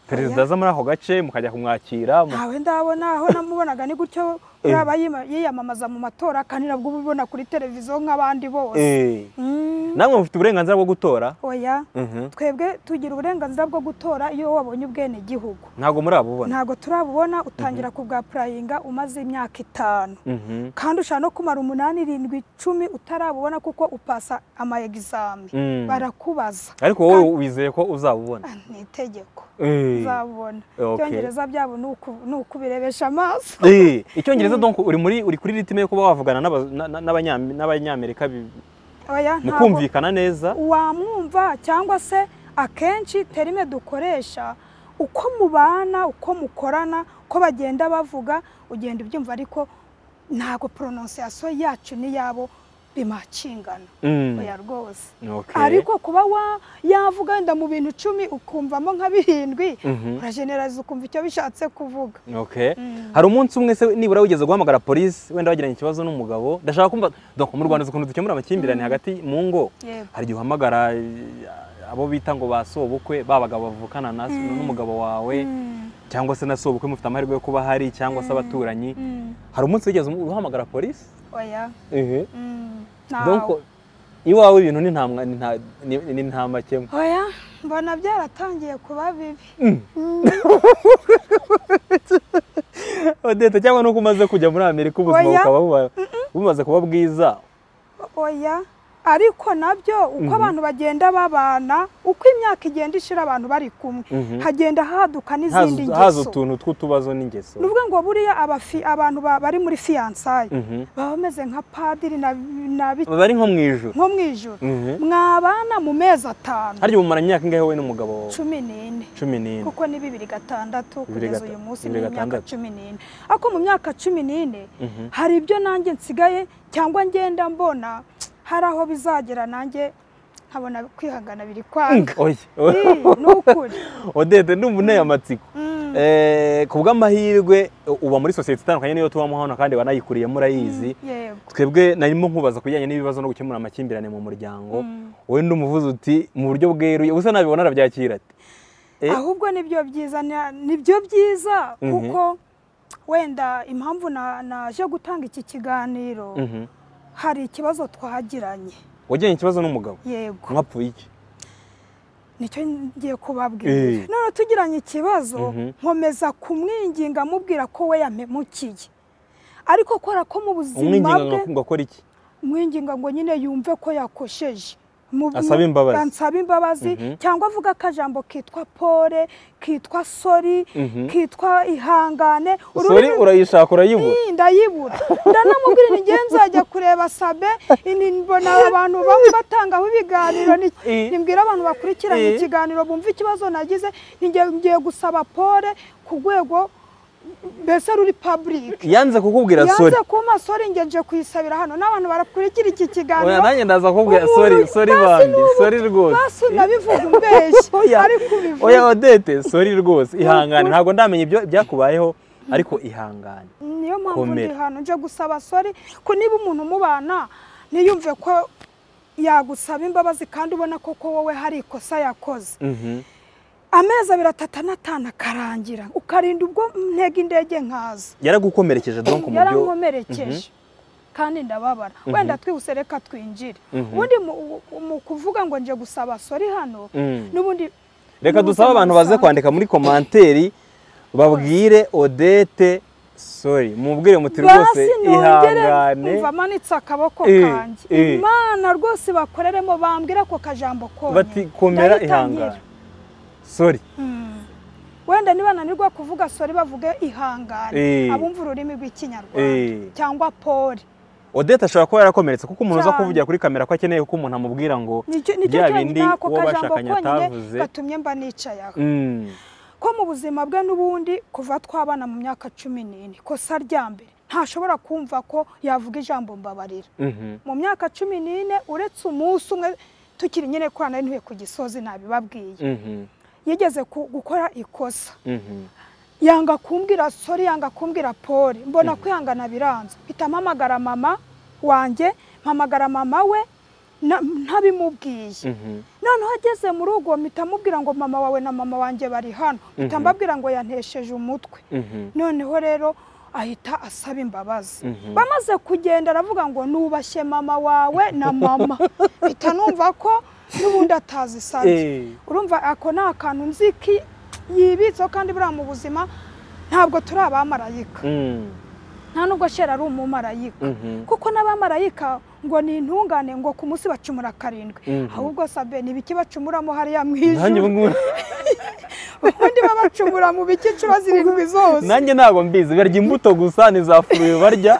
perezida aza muri ako gace mukajya kumwakira mu- ntawe ndabona aho namubonaga ni gutyo yaba yima- yiyamamaza mu matora kandi nabwo uba ubibona kuri televiziyo nk'abandi bose Eh, Mm, namwe mufite uburenganzira bwo gutora oya Mhm. twebwe tugira uburenganzira bwo gutora iyo wabonye ubwenegihugu ntabwo muri abo ubona ntabwo turabubona utangira kubwapurayinga umaze imyaka itanu Mhm. kandi ushobora no kumara umunani irindwi icumi utarabubona kuko upasa ama egizami Mm. barakubaza ariko wowe wizeye ko uzabubona Ah, ni itegeko Eh. uzabubona Okay. ibyongereza byabo ni uku- ni ukubirebesha amaso Eh, icyongereza donc uri muri uri kuri ritime yo kuba wavugana n'aba- na- na- n'abanya- n'abanyamerika bi- oya ntabwo mukumvikana neza wamwumva cyangwa se akenshi terime dukoresha uko mubana uko mukorana uko bagenda bavuga ugenda ubyumva ariko ntabwo prononciation yacu n'iyabo bimakingana Mm. oya rwose Okay. ariko kuba wa yavuga wenda mu bintu icumi ukumvamo nka birindwi Mhm. urajeneraliza ukumva icyo bishatse kuvuga Okay. hari umunsi umwe se nibura wigeze guhamagara polisi wenda wagiranye ikibazo n'umugabo ndashaka kumva donc mu rwanda uzi ukuntu dukemura amakimbirane hagati mu ngo Yego. hari igihe uhamagara eh, abo bita ngo ba sobukwe ba bagabo bavukana na n'umugabo wawe cyangwa se na sobukwe mufite amahirwe yo kuba hari cyangwa se abaturanyi hari umunsi wigeze uhamagara polisi oya mm, ntawe. donc iwawe ibintu ni nta mwa- ni nta- ni- ni nta makemwa oya mbona byaratangiye kuba bibi odete cyangwa nuko umaze kujya muri amerika ubuzima Oya. bukaba buba- bumaze kuba bwiza oya ariko nabyo uko abantu bagenda babana uko imyaka igenda ishira abantu bari kumwe Mhm. hagenda haduka n'izindi Haza- haza ngeso utuntu tw'utubazo n'ingeso ni ukuvuga ngo buriya abafi- abantu ba- bari muri fiyansaye Mhm. baba bameze nka padiri na, na biki- bari nko mu ijoro nko mu ijoro Mhm. mwabana mu mezi atanu harya ubu mumara imyaka ingahe wowe n'umugabo wawe cumi n'ine cumi n'ine kuko ni bibiri gatandatu Bibiri kugeza gata- uyu munsi ni bibiri imyaka gatandatu. cumi n'ine ariko mu myaka cumi n'ine hari ibyo nanjye nsigaye cyangwa ngenda mbona hari aho bizagera nanjye nkabona kwihangana biri kwanga Oya. Ii, ni ukuri odete ndumva unteye amatsiko Eh, ku bw'amahirwe u- uba muri sosiyete itandukanye niyo tubamo hano kandi wanayikuriyemo murayizi yego twebwe narimo nkubaza ku bijyanye n'ibibazo no gukemura amakimbirane mu muryango wowe ndumuvuze uti mu buryo bweruye ubusa nabibona arabyakira ati Eh. ahubwo nibyo byiza na- nibyo byiza Mhm. kuko wenda impamvu na- naje gutanga iki kiganiro Mhm. hari ikibazo twagiranye wagiranye ikibazo n'umugabo yego mwapfuye iki nicyo ngiye kubabwira Eh. none tugiranye ikibazo Mhm. nkomeza kumwinginga amubwira ko we yampemukiye ariko kora ko mu buzima bwe umwinginga ngo akora iki mwinginga ngo nyine yumve ko yakosheje Mu- Asabe mu- imbabazi. ansaba imbabazi Mhm. cyangwa avuga akajambo kitwa pole kitwa sori Mhm. kitwa ihangane sori Ururimi- urayishaka urayibura Ii, ndayibura ndanamubwira ni njye nzajya kureba sabe ini mbona abantu bamwe batangaho ibiganiro ni- Ii. nimbwira abantu bakurikiranye Ii. ikiganiro bumva ikibazo nagize ni njye ngiye gusaba pole ku rwego mbese ruri public yanze kukubwira sori yanze kumpa sori njye nje kuyisabira hano n'abantu barakurikira iki kiganiro oya nanjye ndaza kukubwira Ubu- sori sori basi bambi n'ubu- sori rwose basi unabivuga umbeshye Oya. ariko ubivuga oya odete sori rwose ihangane ntabwo ndamenya ibyo byakubayeho ariko ihangane niyo mpamvu ndi Komera. hano nje gusaba sori ko niba umuntu umubana ntiyumve ko yagusaba imbabazi kandi ubona ko ko wowe hari ikosa yakoze Mhm. amezi abiri atatu anatanu akarangira ukarinda ubwo ntega indege nkaza yaragukomerekeje donc mu byo yarankomerekeje kandi ndababara wenda twihuse reka twinjire ubundi mu- mu kuvuga ngo nje gusaba sori hano Mm. n'ubundi reka n'ubuzima dusabe abantu baze busanzwe. kwandika muri komanteri babwire odete sori mubwire muti rwose basi nongere ihangane umva amanitse akaboko Eh, kanjye eh. imana rwose bakoreremo bambwira ako kajambo konyine bati komera Ndahita ihangane nkira. sori Mm. wenda nibananirwa kuvuga sori bavuge ihangane Eh. abumva ururimi rw'ikinyarwanda Eh. cyangwa pole odette ashobora kuba yarakomeretse kuko umuntu uza Cyane. kuvugira kuri kamera ko akeneye ko umuntu amubwira ngo nicyo nicyo bya bindi cyonyine ako uwo kajambo bashakanye konyine atavuze gatumye mba nicaye aho Mm, ko mu buzima bwe n'ubundi kuva twabana mu myaka cumi n'ine kosa rya mbere ntashobora kumva ko yavuga ijambo mbabarira mhm, mu myaka cumi n'ine uretse umunsi umwe tukiri nyine korana ntuye ku gisozi ntabibabwiye mhm, yigeze ku- gukora ikosa mhm, yanga kumbwira sori yanga kumbwira pori mbona kwihangana biranze mpita mpamagara mama wanjye mpamagara mama we na- ntabimubwiye mhm. noneho ageze mu rugo mpita mubwira ngo mama wawe na mama wanjye bari hano mpita Mhm. mbabwira ngo yantesheje umutwe Mhm. noneho rero ahita asaba imbabazi Mhm. bamaze kugenda aravuga ngo nubashye mama wawe na mama mpita numva ko n'ubundi atazisabye Eh, urumva ako ni akantu nzi ko yibitseho kandi buriya mu buzima ntabwo turi abamarayika mm, nta nubwo shera ari umumarayika mhm, kuko n'abamarayika ngo ni intungane ngo ku munsi bacumura karindwi Mhm. ahubwo sabe ni ibiki bacumuramo hariya mu nanjye ijuru ubungubu- ubundi baba bacumura mu bice inshuro zirindwi zose nanjye ntabwo mbizi barya imbuto gusa nizafuriwe barya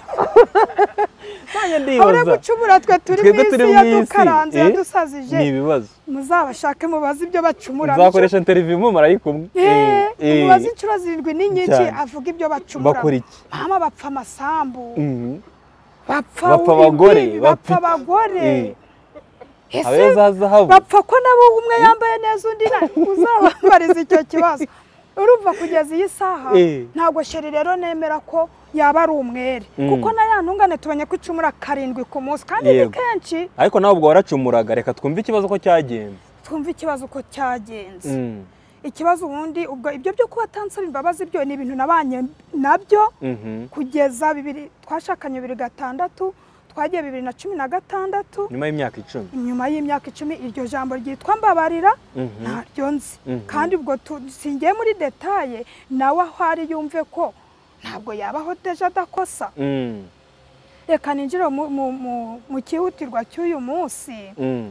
nanjye abura ndibaza gucumura twe turi mu Twebwe isi turi mu isi, yadukaranze eh? yadusazije ni ibibazo muzabashake mubaze ibyo bacumura nzakoresha interiviyu mumarayika umwe Eh, Eh, eh, mubaze inshuro zirindwi ni nyinshi cyane. avuga ibyo bacumura bakora iki mama bapfa amasambu Mhm. bapfa Bapfa ubu abagore, ngibi, bapfa- bapfa abagore Eh, Ese abeza hazahabu bapfa ko nabo umwe yambaye neza undi na uzabambariza icyo kibazo urumva kugeza iyi saha Eh. ntabwo sheri rero nemera ko yaba ari umwere Mm. kuko na ya ntungane tubonye ko icumura karindwi ku munsi kandi ni Yego. kenshi ariko nawe ubwo waracumuraga reka twumve ikibazo ko cyagenze twumve ikibazo uko cyagenze Mm, ikibazo ubundi ubwo ibyo byo kuba atansaba imbabazi byo ni ibintu nabanye nabyo mhm. kugeza bibiri twashakanye bibiri gatandatu twagiye bibiri na cumi na gatandatu nyuma y'imyaka icumi nyuma y'imyaka icumi iryo jambo ryitwa mbabarira Mhm. ntaryo nzi Mhm. kandi ubwo tu- singiye muri detaye nawe aho ari yumve ko ntabwo yabaho deja adakosa Mm, reka ninjire mu- mu- mu- mu cyihutirwa cy'uyu munsi mm,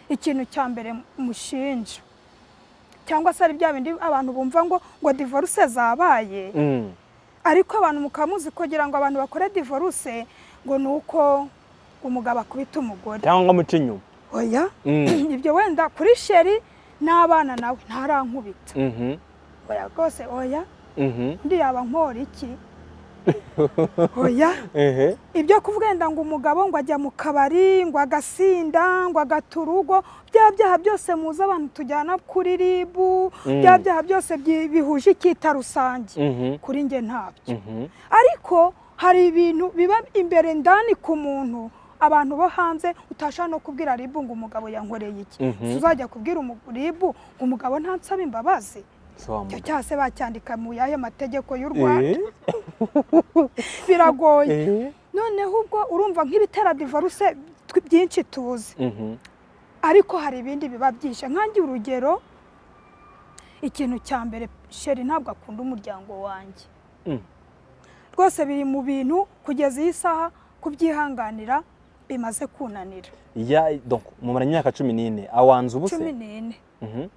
ikintu cya mbere mushinja cyangwa se ari bya bindi abantu bumva ngo ngo divorce zabaye mm. ariko abantu mukaba muzi kugira ngo abantu bakore divorce ngo ni uko umugabo akubita umugore cyangwa ngo muce inyuma oya Mm, ibyo wenda kuri sheri n'abana nawe ntarankubita mhm, oya rwose oya mhm. undi yaba nkora iki oya Ehe. ibyo kuvuga wenda ngo umugabo ngo ajya mu kabari ngo agasinda ngo agata urugo bya byaha byose muzi abantu tujyana kuri ribu Mm. bya byaha byose byi- bihuje icyita rusange Mhm, kuri njye ntabyo mhm. ariko hari ibintu biba imbere ndani ku muntu abantu bo hanze utashaka no kubwira ribu ngo umugabo yankoreye iki Mhm. tuzajya kubwira umu- ribu ngo umugabo ntansaba imbabazi So wa icyo mugabo. cyase bacyandika mu yahe mategeko y'u Eh, rwanda biragoye eh, noneho ubwo urumva nk'ibitera divorce tw- byinshi tuzi mhm, ariko hari ibindi biba byinshi nkange urugero ikintu cya mbere sheri ntabwo akunda umuryango wanjye mm. rwose biri mu bintu kugeza iyi saha kubyihanganira bimaze kunanira Ya- donc mumara imyaka cumi n'ine awanza cumi ubuse n'ine Mhm,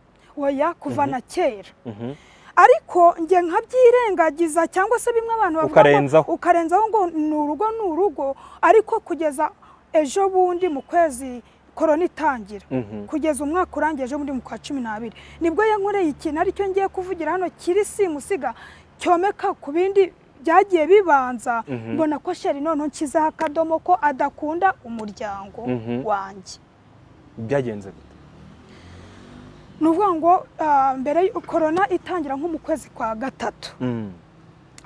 oya kuva na kera mhm. ariko njye nkabyirengagiza cyangwa se bimwe abantu bavuga ngo- Ukarenzaho. ukarenzaho ngo ni urugo ni urugo ariko kugeza ejo bundi mu kwezi korona itangira Mhm. kugeza umwaka urangiye ejo bundi mu kwa cumi n'abiri nibwo yankoreye ikintu aricyo ngiye kuvugira hano kiri simusiga cyomeka ku bindi byagiye bibanza Mhm. mbona ko sheri noneho nshyizeho akadomo ko adakunda umuryango Mhm. wanjye byagenze bite ni ukuvuga ngo ah, mbere y- korona itangira nko mu kwezi kwa gatatu Mm,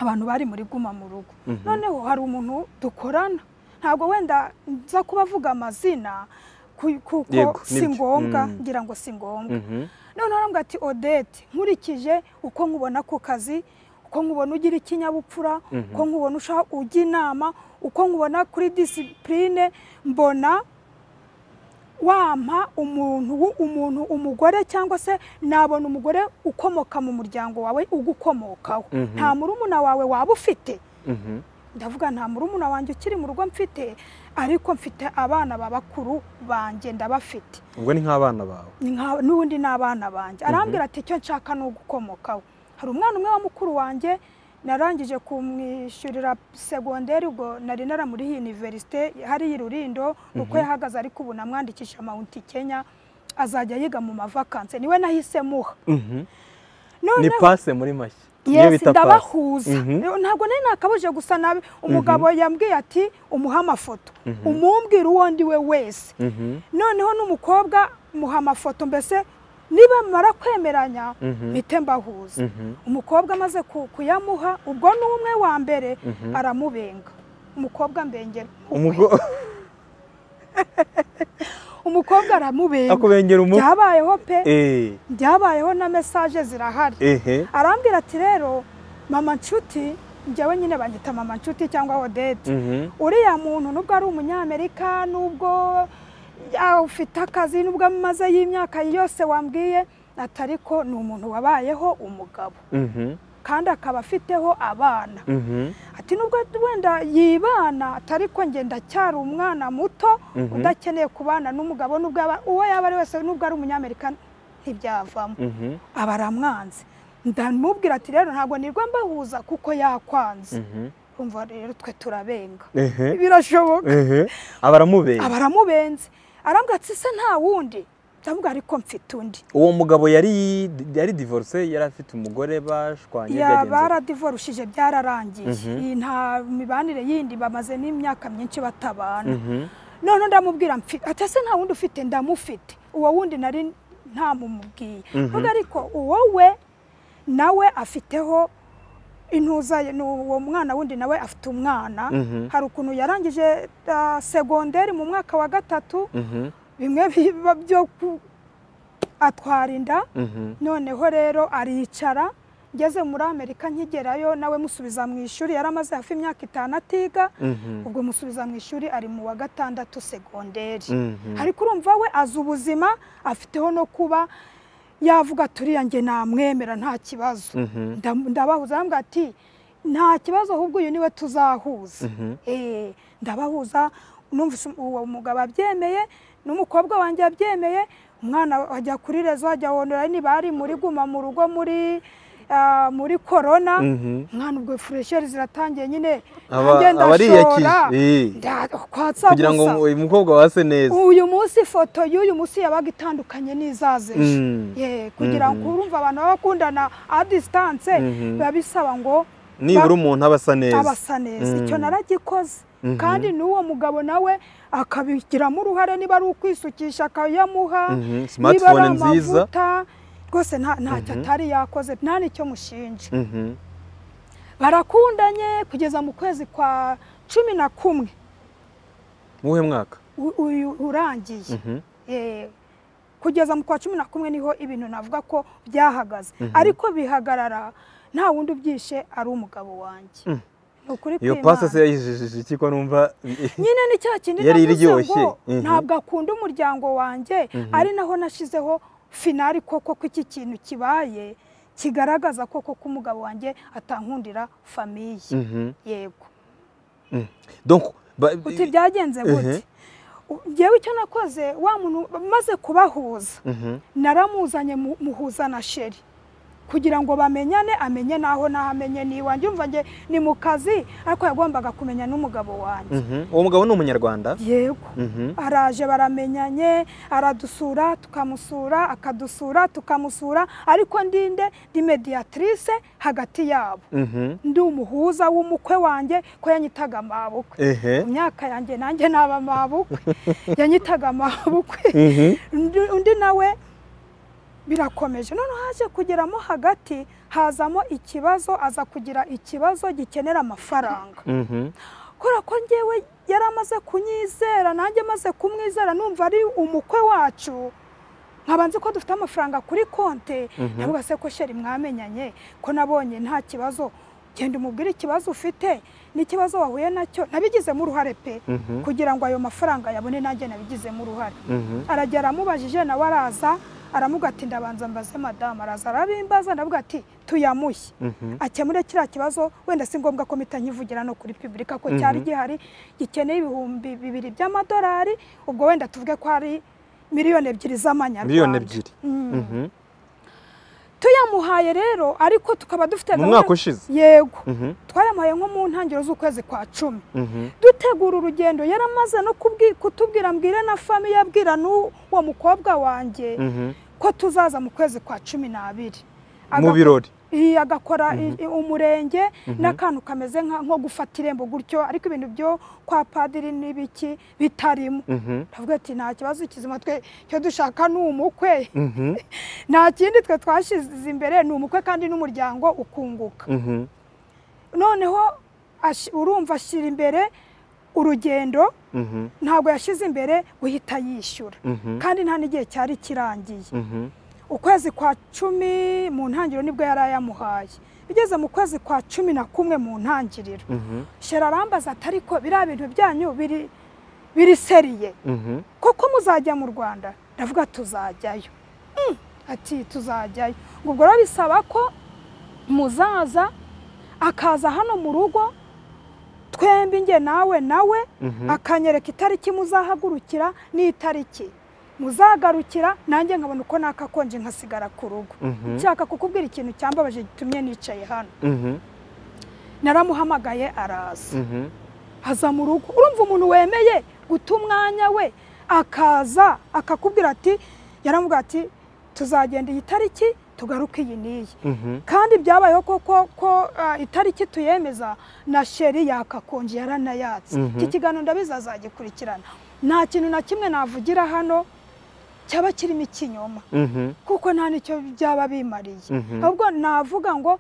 abantu bari muri guma mu rugo Mhm. noneho hari umuntu dukorana ntabwo wenda nza kubavuga amazina ku- Yego, kuko si nibyo. ngombwa Mm. ngira ngo si ngombwa mhm, noneho arambwira ati odete nkurikije uko nkubona ku kazi uko nkubona ugira ikinyabupfura Mhm. uko nkubona ushaka ujya inama uko nkubona kuri disipurine mbona wampa umuntu wu- umuntu umugore cyangwa se nabona umugore ukomoka mu muryango wawe ugukomokaho Mhm. nta murumuna wawe waba ufite mhm. ndavuga nta murumuna wanjye ukiri mu rugo mfite ariko mfite abana babakuru banjye ndabafite ubwo ni nk'abana bawe ni nka- n'ubundi ni abana banjye arambwira ati icyo nshaka ni ugukomokaho hari umwana umwe wa mukuru wanjye narangije kumwishyurira segonderi ubwo nari naramuriye iniverisite hariya i rurindo uko yahagaze ariko ubu namwandikisha amawunti kenya azajya yiga mu mavakanse niwe nahise muha Mhm. ni noneho pase muri make Iyo yesi bita pase. ndabahuza Mhm. ntabwo nari nakabuje gusa nabi umugabo yambwiye ati umuhe amafoto umumbwira uwo ndi we wese Mhm. noneho n'umukobwa muha amafoto mbese niba mara kwemeranya Mhm. mpite mbahuza Mhm. umukobwa amaze ku- kuyamuha ubwo ni umwe wa mbere Mhm. aramubenga umukobwa mbengera Umugo- umukobwa aramubenga akubengera umu byabayeho pe Eh, byabayeho na mesaje zirahari ehe arambwira ati rero mama nshuti njyewe nyine banyita mama nshuti cyangwa odete Mhm. uriya muntu nubwo ari umunyamerika nubwo ya- ufite akazi nubwo amaze y'imyaka yose wambwiye ati ariko ni umuntu wabayeho umugabo Mhm. kandi akaba afiteho abana Mhm. ati nubwo wenda yibana ati ariko njye ndacyari umwana muto Mhm. udakeneye kubana n'umugabo nubwo yaba- uwo yaba ari wese nubwo ari umunyamerika ntibyavamo Mhm. aba aramwanze ndamubwira ati rero ntabwo nirwa mbahuza kuko yakwanze Mhm. umva rero twe turabenga ehe birashoboka ehe aba aramubera aba aramubenze arambwira ati se nta wundi ndamubwira ariko mfite undi uwo mugabo yari yari divorce yari afite umugore bashwanye yaba byagenze- yaradivorushije byararangiye Mhm. iyi nta mibanire yindi bamaze n'imyaka myinshi batabana Mhm. none ndamubwira mfite ati ese nta wundi ufite ndamufite uwo wundi nari ntamumubwiye Mhm. vuga ariko uwo we nawe afiteho intuza ye- ni uwo mwana wundi nawe afite umwana Mhm. hari ukuntu yarangije ah, segonderi mu mwaka wa gatatu Mhm. bimwe biba byo ku- atwara inda Mhm. noneho rero aricara ngeze muri amerika nkigerayo nawe musubiza mu ishuri yari amaze hafi imyaka itanu atiga Mhm. ubwo musubiza mu ishuri ari mu wa gatandatu segonderi Mhm. ariko urumva we azi ubuzima afiteho no kuba yavuga ati uriya njye namwemera nta kibazo Mhm. Ndam- ndabahuza arambwira ati nta kibazo ahubwo uyu niwe tuzahuza Mhm. Eh, ndabahuza numvise uwo mugabo abyemeye n'umukobwa wanjye abyemeye umwana ajya kuri rezo ajya wondora niba ari muri guma mu rugo muri ah, muri korona Mhm. mwana ubwo furesheri ziratangiye nyine Aba- nanjye aba ariyakije, ndashora eh. Nda- kwatsa kugira ngo gusa uyu mukobwa wase neza uyu munsi ifoto y'uyu munsi yabaga itandukanye n'izaza ejo Mm. Ye, kugira ngo urumva abantu baba bakundana a disitanse Mhm. biba bisaba ngo nibura ba- umuntu aba asa neza abasa neza Mm. icyo naragikoze Mhm. kandi n'uwo mugabo nawe akabigiramo uruhare niba ari ukwisukisha akayamuha Mhm. niba ari Smartphone nziza. amavuta rwose nta- ntacyo atari yakoze nta n'icyo mushinja Mhm. barakundanye kugeza mu kwezi kwa cumi na kumwe mu wuhe mwaka u- uyu urangiye Mhm. Eh, kugeza mu kwa cumi na kumwe niho ibintu navuga ko byahagaze Mhm. ariko bihagarara nta wundi ubyishe ari umugabo wanjye Mm. ni ukuri iyo kw'Imana. pase se yayijijije iki ko numva nyine ni cya kindi Yari navuze iryoshye. ngo Mhm. ntabwo akunda umuryango wanjye ari naho nashizeho finari koko ko iki kintu kibaye kigaragaza koko ko umugabo wanjye atankundira famiye Mhm. yego donc ba- uti byagenze gute U- njyewe icyo nakoze wa muntu maze kubahuza Mhm. naramuzanye mu- muhuza na sheri kugira ngo bamenyane amenye naho naho amenye n'iwanjye umva njye ni mu kazi ariko yagombaga kumenya n'umugabo wanjye Mhm. uwo mugabo ni umunyarwanda yego Mhm. araje baramenyanye aradusura tukamusura akadusura tukamusura ariko ndinde ndi mediatrice hagati yabo Mhm. ndi umuhuza w'umukwe wanjye ko yanyitaga amabukwe ehe mu myaka yanjye nanjye naba amabukwe yanyitaga amabukwe Mhm. undi undi nawe birakomeje noneho haje kugeramo hagati hazamo ikibazo aza kugira ikibazo gikenera amafaranga Mhm. kubera ko njyewe yari amaze kunyizera nanjye amaze kumwizera numva ari umukwe wacu nkaba nzi ko dufite amafaranga kuri konti Mhm. navuga se ko sheri mwamenyanye ko nabonye nta kibazo genda umubwire ikibazo ufite n'ikibazo wahuye nacyo nabigizemo uruhare pe Mhm. kugira ngo ayo mafaranga yabone nanjye nabigizemo uruhare Mhm. arajya aramubajije nawe araza aramuga ati ndabanza mbaze madamu araza arabimbaza ndavuga ati tuyamushye Mhm. akemure kiriya kibazo wenda si ngombwa ko mpita nkivugira no kuri pibulika ko cyari gihari gikeneye ibihumbi bibiri by'amadolari ubwo wenda tuvuge ko ari miliyoni ebyiri z'amanyarwanda miliyoni ebyiri Mm. Mhm. tuyamuhaye rero ariko tukaba dufite mu gahunda- mwaka ushize yego Mhm, twayamuhaye nko mu ntangiriro z'ukwezi kwa cumi mhm. dutegura urugendo yaramaze no kubwi- kutubwira mbwire na famiye abwira n'uwo mukobwa wanjye Mhm. ko tuzaza mu kwezi kwa cumi n'abiri mu Agako- birori iyi agakora i- i- umurenge n'akantu kameze nka- nko gufata irembo gutyo ariko ibintu byo kwa padiri n'ibiki bitarimo Mhm, ndavuga ati nta kibazo kizima twe icyo dushaka ni umukwe mhm, nta kindi twe twashyize imbere ni umukwe kandi n'umuryango ukunguka mhm. noneho ashi- urumva ashyira imbere urugendo Mhm, ntabwo yashyize imbere guhita yishyura mhm, kandi nta n'igihe cyari kirangiye mhm, ukwezi kwa cumi mu ntangiriro nibwo yari ayamuhaye bigeze mu kwezi kwa cumi na kumwe mu ntangiriro mhm, shera arambaza ati ariko biriya bintu byanyu biri biri seriye mhm. koko muzajya mu rwanda ndavuga tuzajyayo Mm, ati tuzajyayo ngo ubwo rero bisaba ko muzaza akaza hano mu rugo twembi nge nawe nawe Mhm. akanyereka itariki muzahagurukira n'itariki muzagarukira nanjye nkabona uko nakakonje nkasigara ku rugo Mhm. nshaka kukubwira ikintu cyambabaje gitumye nicaye hano Mhm, naramuhamagaye araza mhm, aza mu rugo urumva umuntu wemeye guta umwanya we akaza akakubwira ati yaramubwira ati tuzagenda iyi tariki tugaruke iyi n'iyi mhm. kandi byabayeho koko ko ah, itariki tuyemeza na sheri yakakonje yaranayatse Mhm. iki kiganiro ndabizi azagikurikirana nta kintu na kimwe navugira hano cyaba kirimo ikinyoma Mhm, kuko nta n'icyo byaba bimariye Mhm. ahubwo navuga ngo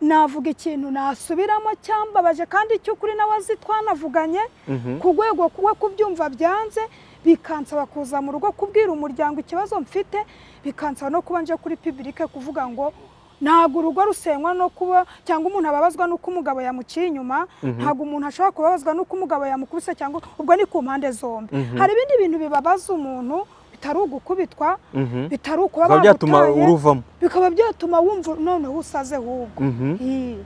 navuga ikintu nasubiramo cyambabaje kandi icy'ukuri nawe azi twanavuganye mhm, ku rwego kuba kubyumva byanze bikansaba kuza mu rugo kubwira umuryango ikibazo mfite bikansaba no kuba nje kuri pibulike kuvuga ngo ntabwo urugo rusenywa no kuba cyangwa umuntu ababazwa n'uko umugabo yamuciye inyuma ntabwo umuntu ashobora kubabazwa n'uko umugabo yamukubise cyangwa ubwo ni ku mpande zombi Mhm. hari ibindi bintu bibabaza umuntu bitari ugukubitwa mhm. bitari ukuba bikaba byatuma bamutaye, uruvamo bikaba byatuma wumva noneho usaze ahubwo Mhm. Ii.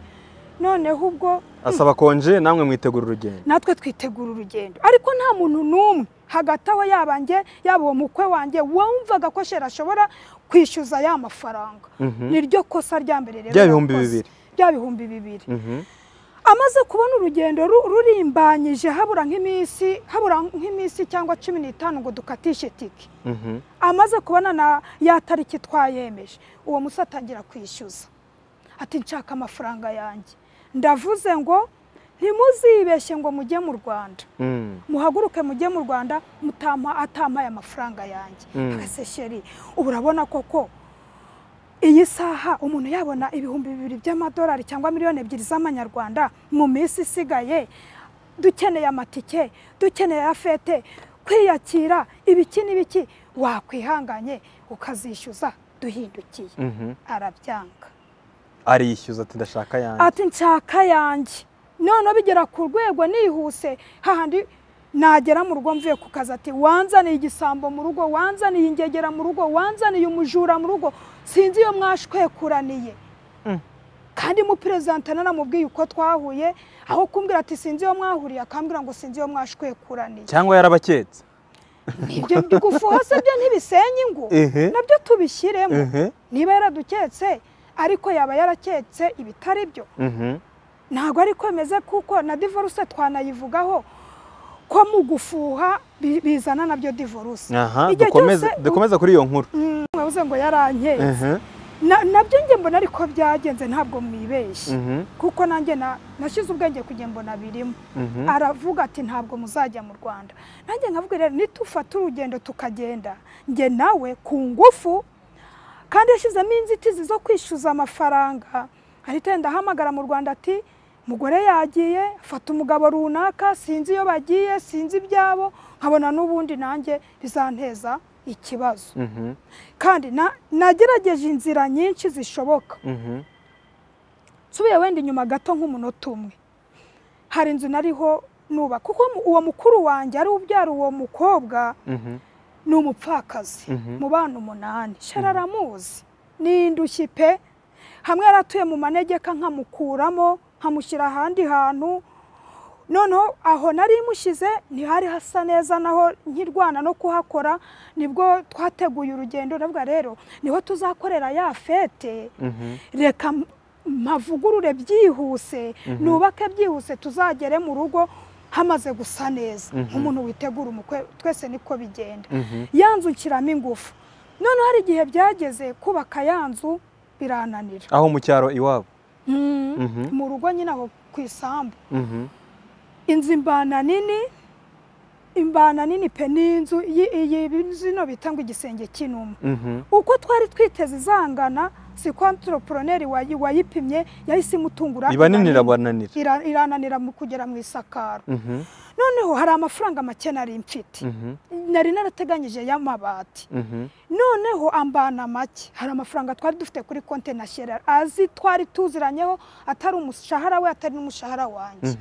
noneho ubwo asaba konje namwe mwitegura urugendo natwe twitegura urugendo ariko nta muntu n'umwe hagati aho yaba njye yaba uwo mukwe wanjye wumvaga ko shera ashobora kwishyuza ya mafaranga Mhm. ni ryo kosa rya mbere rero Rya bihumbi yakoze. bibiri. rya bihumbi bibiri Mhm, amaze kubona urugendo ru- rurimbanyije habura nk'iminsi habura nk'iminsi cyangwa cumi n'itanu ngo dukatishe tike mhm, amaze kubona na ya tariki twayemeje uwo musi atangira kwishyuza ati nshaka amafaranga yanjye ndavuze ngo ntimuzibeshye ngo mujye mu rwanda mhm, muhaguruke mujye mu rwanda mutampa atampaye amafaranga yanjye Mm. agase sheri ubu urabona koko iyi saha umuntu yabona ibihumbi bibiri by'amadolari cyangwa miliyoni ebyiri z'amanyarwanda mu minsi isigaye dukeneye amatike dukeneye afete kwiyakira ibiki n'ibiki wakwihanganye ukazishyuza duhindukiye mhm. arabyanga ariyishyuza ati ndashaka yanjye ati nshaka yanjye noneho bigera ku rwego nihuse hahandi nagera mu rugo mvuye ku kazi ati wanzaniye igisambo mu rugo wanzaniye ingegera mu rugo wanzaniye umujura mu rugo sinzi iyo mwashwekuraniye Mm. kandi mu perezida naramubwiye uko twahuye aho kumbwira ati sinzi iyo mwahuriye akambwira ngo sinzi iyo mwashwekuraniye cyangwa yarabaketse ibyo gufuha se byo ntibisenya ingo Ehe. nabyo tubishyiremo Ehe. niba yaraduketse ariko yaba yaraketse ibitari byo Mhm, ntabwo ari ko bimeze kuko na divorce twanayivugaho ko mu gufuha bi- bizana nabyo divorce aha Igihe dukomeze cyose u- dukomeze kuri iyo nkuru Mm, mwabuze ngo yarankeye Mhm, Na- nabyo nge mbona ariko byagenze ntabwo mwibeshye mhm, kuko nanjye na- nashyize ubwenge kugira ngo mbona birimo mhm, aravuga ati ntabwo muzajya mu rwanda nanjye nkavuga rero nitufata urugendo tukagenda njye nawe ku ngufu kandi yashyizemo inzitizi zo kwishyuza amafaranga ahita yenda ahamagara mu rwanda ati mugore yagiye fata umugabo runaka sinzi iyo bagiye sinzi ibyabo nkabona n'ubundi nanjye bizanteza ikibazo mhm, kandi na- nagerageje inzira nyinshi zishoboka mhm, nsubiye wenda inyuma gato nk'umunota umwe hari inzu nariho nuba kuko mu- uwo mukuru wanjye ari ubyara uwo mukobwa mhm, ni umupfakazi Mhm. mu bana umunani shara aramuzi ni indushyi pe hamwe yaratuye mu manegeka nkamukuramo nkamushyira ahandi hantu noneho aho nari mushyize ntihari hasa neza naho nkirwana no kuhakora nibwo twateguye urugendo ndavuga rero niho tuzakorera ya fete reka mpavugurure byihuse nubake byihuse tuzagere mu rugo hamaze gusa neza nk'umuntu witegura umukwe twese niko bigenda ya nzu nshyiramo ingufu noneho hari igihe byageze kubaka ya nzu birananira aho mu cyaro iwabo mu rugo nyine aho ku isambu inzu imbana nini imbana nini pe ni inzu zino bita ngo igisenge cy'inuma uko twari twiteze izangana si kontoropuloneri wayipimye yahise imutungura iba nini irabananira irananira mu kugera mu isakaro noneho hari amafaranga make nari mfite nari narateganyije y'amabati noneho ambana make hari amafaranga twari dufite kuri konti nashyira azi twari tuziranyeho atari umushahara we atari n'umushahara wanjye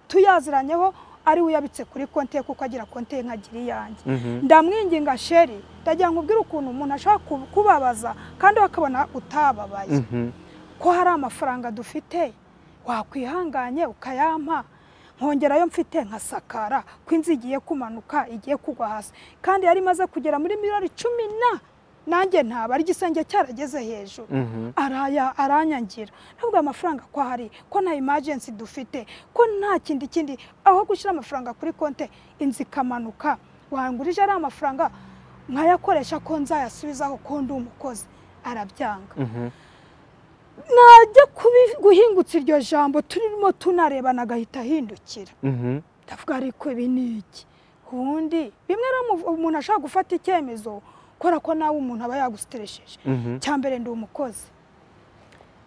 tuyaziranyeho ari we uyabitse kuri konti ye kuko agira konti ye nkagira iyanjye ndamwinginga sheri ndagira ngo ubwire ukuntu umuntu ashobora kubabaza kandi bakabona utababaye ko hari amafaranga dufite wakwihanganye ukayampa nkongerayo mfite nkasakara ko inzu igiye kumanuka igiye kugwa hasi kandi yari imaze kugera muri miliyoni cumi na nanjye ntaba ari igisenge cyarageze hejuru aranyangira ntabwo amafaranga ko ahari ko nta imajensi dufite ko nta kindi kindi aho gushyira amafaranga kuri konti inzu ikamanuka wangurije ari amafaranga nkayakoresha ko nzayasubizaho ko ndi umukozi arabyanga najya guhingutsa iryo jambo turimo tunarebana agahita ahindukira ndavuga ariko ibi ni iki ubundi bimwe umuntu ashobora gufata icyemezo kubera ko nawe umuntu aba yagusiteresheje mbere ndi umukozi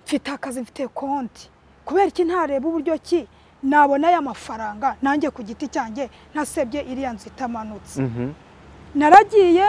mfite akazi mfite konti kubera iki ntareba uburyo ki nabona aya mafaranga nanjye ku giti cyanjye ntasebye iriya nzu itamanutse naragiye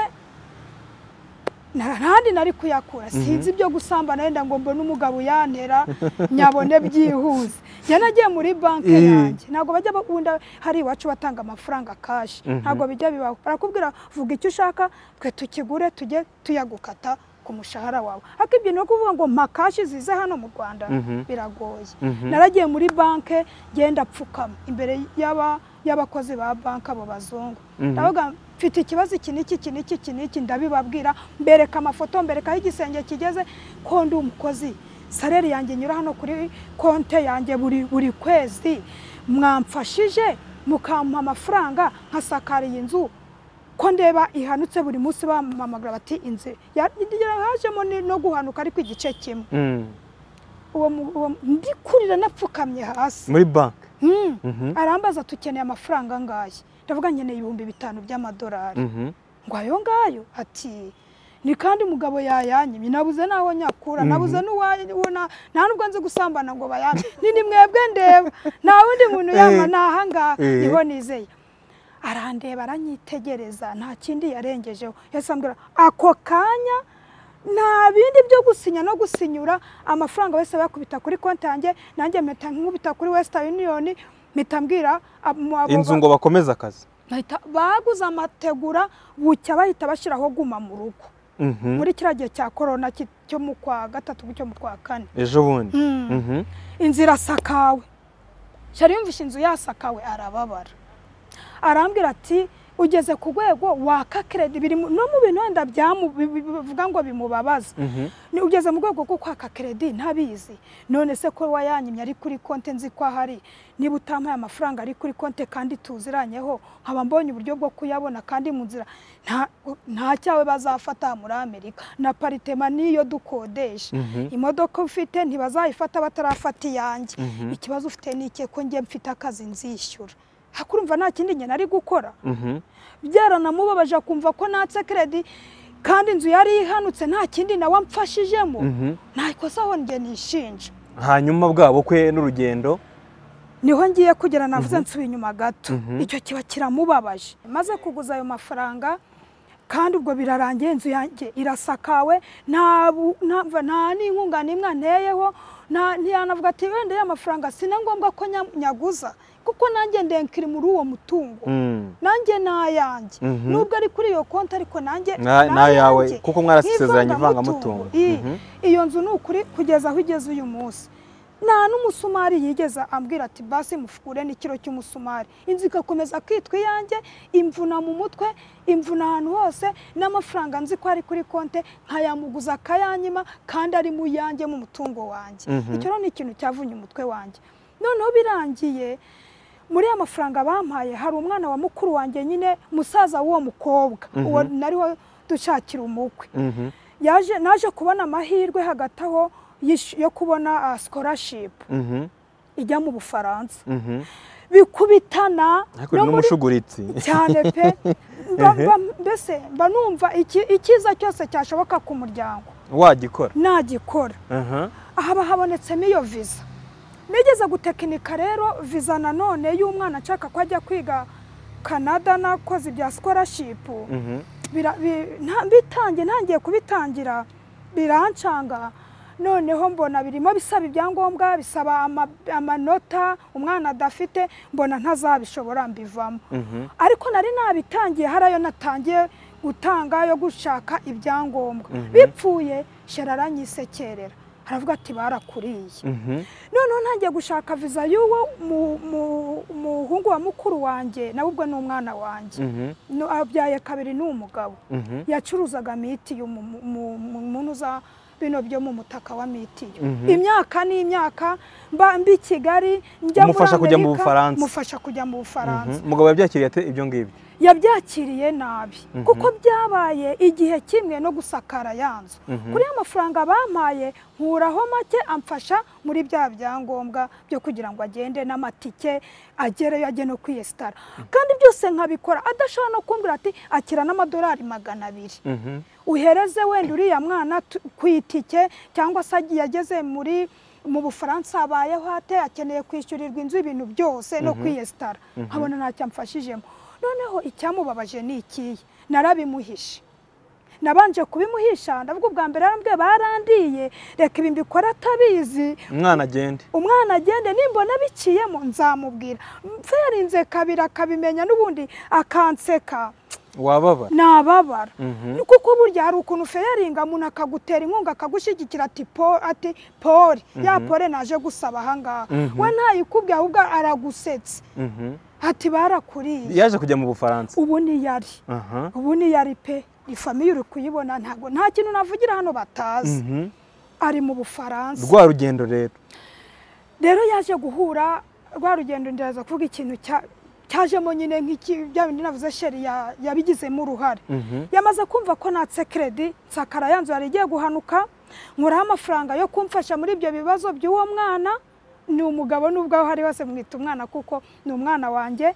ntandi nari kuyakura sinzi ibyo gusambana wenda ngo mbone umugabo yantera nyabone byihuse yanagiye muri banki yanjye ntabwo bajya bakunda hari iwacu batanga amafaranga kashi ntabwo bijya bibaho barakubwira vuga icyo ushaka twe tukigure tujye tuyagukata ku mushahara wawe ariko ibyo ni ukuvuga ngo mpa kashi zize hano mu rwanda biragoye naragiye muri banki ngenda apfukama imbere y'abakozi ba banki abo bazungu mfite ikibazo iki n'iki iki n'iki iki n'iki ndabibabwira mbereka amafoto mbereka aho igisenge kigeze ko ndi umukozi sareri yanjye inyura hano kuri konte yanjye buri kwezi mwamfashije mukampa amafaranga nkasakara iyi nzu ko ndeba ihanutse buri munsi bamamagara bati inzu hajemo no guhanuka ariko igice kimwe ndi kurira napfukamye hasi muri banki arambaza tukeneye amafaranga angahe ndavuga nkeneye ibihumbi bitanu by'amadolari ngo ayo ngayo ati ni kandi umugabo yayanyimye nabuze n'aho nyakura nabuze nta nubwo nzi gusambana ngo bayane ni ni mwebwe ndeba nta wundi muntu yanywa ni ahangaha niho nizeye arandeba aranyitegereza nta kindi yarengejeho yasambwira ako kanya nta bindi byo gusinya no gusinyura amafaranga wese yakubita kuri konti yanjye nanjye mpita nkubita kuri wesita yuniyoni mpita mbwira inzu ngo bakomeze akazi baguze amategura bucya bahita bashyiraho guma mu rugo muri kiriya gihe cya korona cyo mu kwa gatatu cyo mu kwa kane ejo bundi inzu irasakawe yari yumvishe inzu yasakawe arababara arambwira ati ugeze ku rwego waka keredi biri no mu bintu wenda bivuga ngo bimubabaza ugeze mu rwego rwo kwaka keredi ntabizi none se ko wayanyimye ari kuri konti nzi ko ahari niba utampaye amafaranga ari kuri konti kandi tuziranyeho nkaba mbonye uburyo bwo kuyabona kandi mu nzira nta cyawe bazafata muri amerika na paritema niyo dukodesha imodoka ufite ntibazayifata batarafata iyanjye ikibazo ufite ni icye ko njye mfite akazi nzishyura hakurumva nta kindi nyine ari gukora byaranamubabaje akumva ko natse keredi kandi inzu yari ihanutse nta kindi nawe amfashijemo nta ikosa aho njye nishinja hanyuma bwabo kwe n'urugendo niho ngiye kugera navuze nsubiye inyuma gato icyo kiba kiramubabaje maze kuguza ayo mafaranga kandi ubwo birarangiye inzu yanjye irasakawe nta n'inkunga n'imwe anteyeho ntiyanavuga ati wenda ya mafaranga si na ngombwa ko nyaguza kuko nanjye ndenkiri muri uwo mutungo nanjye ni ayanjye nubwo ari kuri iyo konti ariko nanjye ni ayawe kuko mwarasezeranye ivangamutungo iyo nzu ni ukuri kugeza aho igeze uyu munsi nta n'umusumari yigeze ambwira ati basi mufukure n'ikiro cy'umusumari inzu igakomeza kwitwa iyanjye imvuna mu mutwe imvuna ahantu hose n'amafaranga nzi ko ari kuri konte nkayamuguza akayanyima kandi ari mu yanjye mu mutungo wanjye icyo rero ni ikintu cyavunye umutwe wanjye noneho birangiye muri ya mafaranga bampaye hari umwana wa mukuru wanjye nyine musaza w'uwo mukobwa uwo nariho dushakira umukwe Mhm. yaje naje kubona amahirwe hagati aho yish- yo kubona ah, scholarship Mhm. ijya mu bufaransa Mhm. bikubitana ariko ni n'umushuguritsi cyane pe Mba- mba- mbese mba numva iki- icyiza cyose cyashoboka ku muryango wagikora nagikora Aha. haba habonetsemo iyo viza nigeze gutekinika rero viza nanone y'umwana nshaka ko ajya kwiga canada nakoze ibya scholarship Mhm. bira- bi- nta- bitangiye ntangiye kubitangira birancanga noneho mbona birimo bisaba ibyangombwa bisaba ama- amanota umwana adafite mbona ntazabishobora mbivamo Mhm. ariko nari nabitangiye hari ayo natangiye gutanga yo gushaka ibyangombwa bipfuye shera aranyisekerera aravuga ati barakuriye Mhm. noneho ntangiye gushaka viza y'uwo mu- mu- muhungu wa mukuru wanjye nawe ubwo ni umwana wanjye Mhm. No- abyaye kabiri ni umugabo Mhm. yacuruzaga mitiyu mu- mu- mu- mu muntu za bino byo mu mutaka wa mitiyu Mhm. imyaka n'imyaka mba mbi kigali njya muri Umufasha kujya mu Amerika, Bufaransa. mufasha kujya mu bufaransa Mhm. umugabo yabyakiriye ate ibyo ngibyo yabyakiriye nabi kuko byabaye igihe kimwe no gusakara ya nzu kuri ya mafaranga bampaye nkuraho make amfasha muri bya byangombwa byo kugira ngo agende n'amatike agereyo ajye no kwiyesitara kandi byose nkabikora adashobora no kumbwira ati akira n'amadolari magana abiri Mhm. uhereze wenda uriya mwana tu- ku itike cyangwa se agiye ageze muri mu bufaransa abayeho ate akeneye kwishyurirwa inzu ibintu byose no kwiyesitara nkabona ntacyo amfashijemo noneho icyamubabaje ni ikihe narabimuhishe nabanje kubimuhisha ndavuga ubwa mbere yarambwiye barandiye reka ibi mbikora atabizi umwana agende umwana agende nimbona biciyemo nzamubwira mferinze kabiri akabimenya n'ubundi akanseka wababara nababara Mhm. Ni kuko burya hari ukuntu feyeringa umuntu akagutera inkunga akagushyigikira ati po- ati pori ya pori naje gusaba ahangaha Mhm. we ntayikubwiye ahubwo aragusetse Mhm. ati barakuriye yaje kujya mu bufaransa ubu niyari Aha. ubu niyari pe ifamiye uri kuyibona ntabwo nta kintu navugira hano batazi Mhm. ari mu bufaransa rwa rugendo rero rero yaje guhura rwa rugendo ndaza kuvuga ikintu cya- cyajemo nyine nk'iki bya bindi navuze sheri ya- yabigizemo uruhare Mhm. yamaze kumva ko natse keredi nsakara yanzu yari igiye guhanuka nkuraho amafaranga yo kumfasha muri ibyo bibazo by'uwo mwana ni umugabo n'ubwo aho ari hose mwita umwana kuko ni umwana wanjye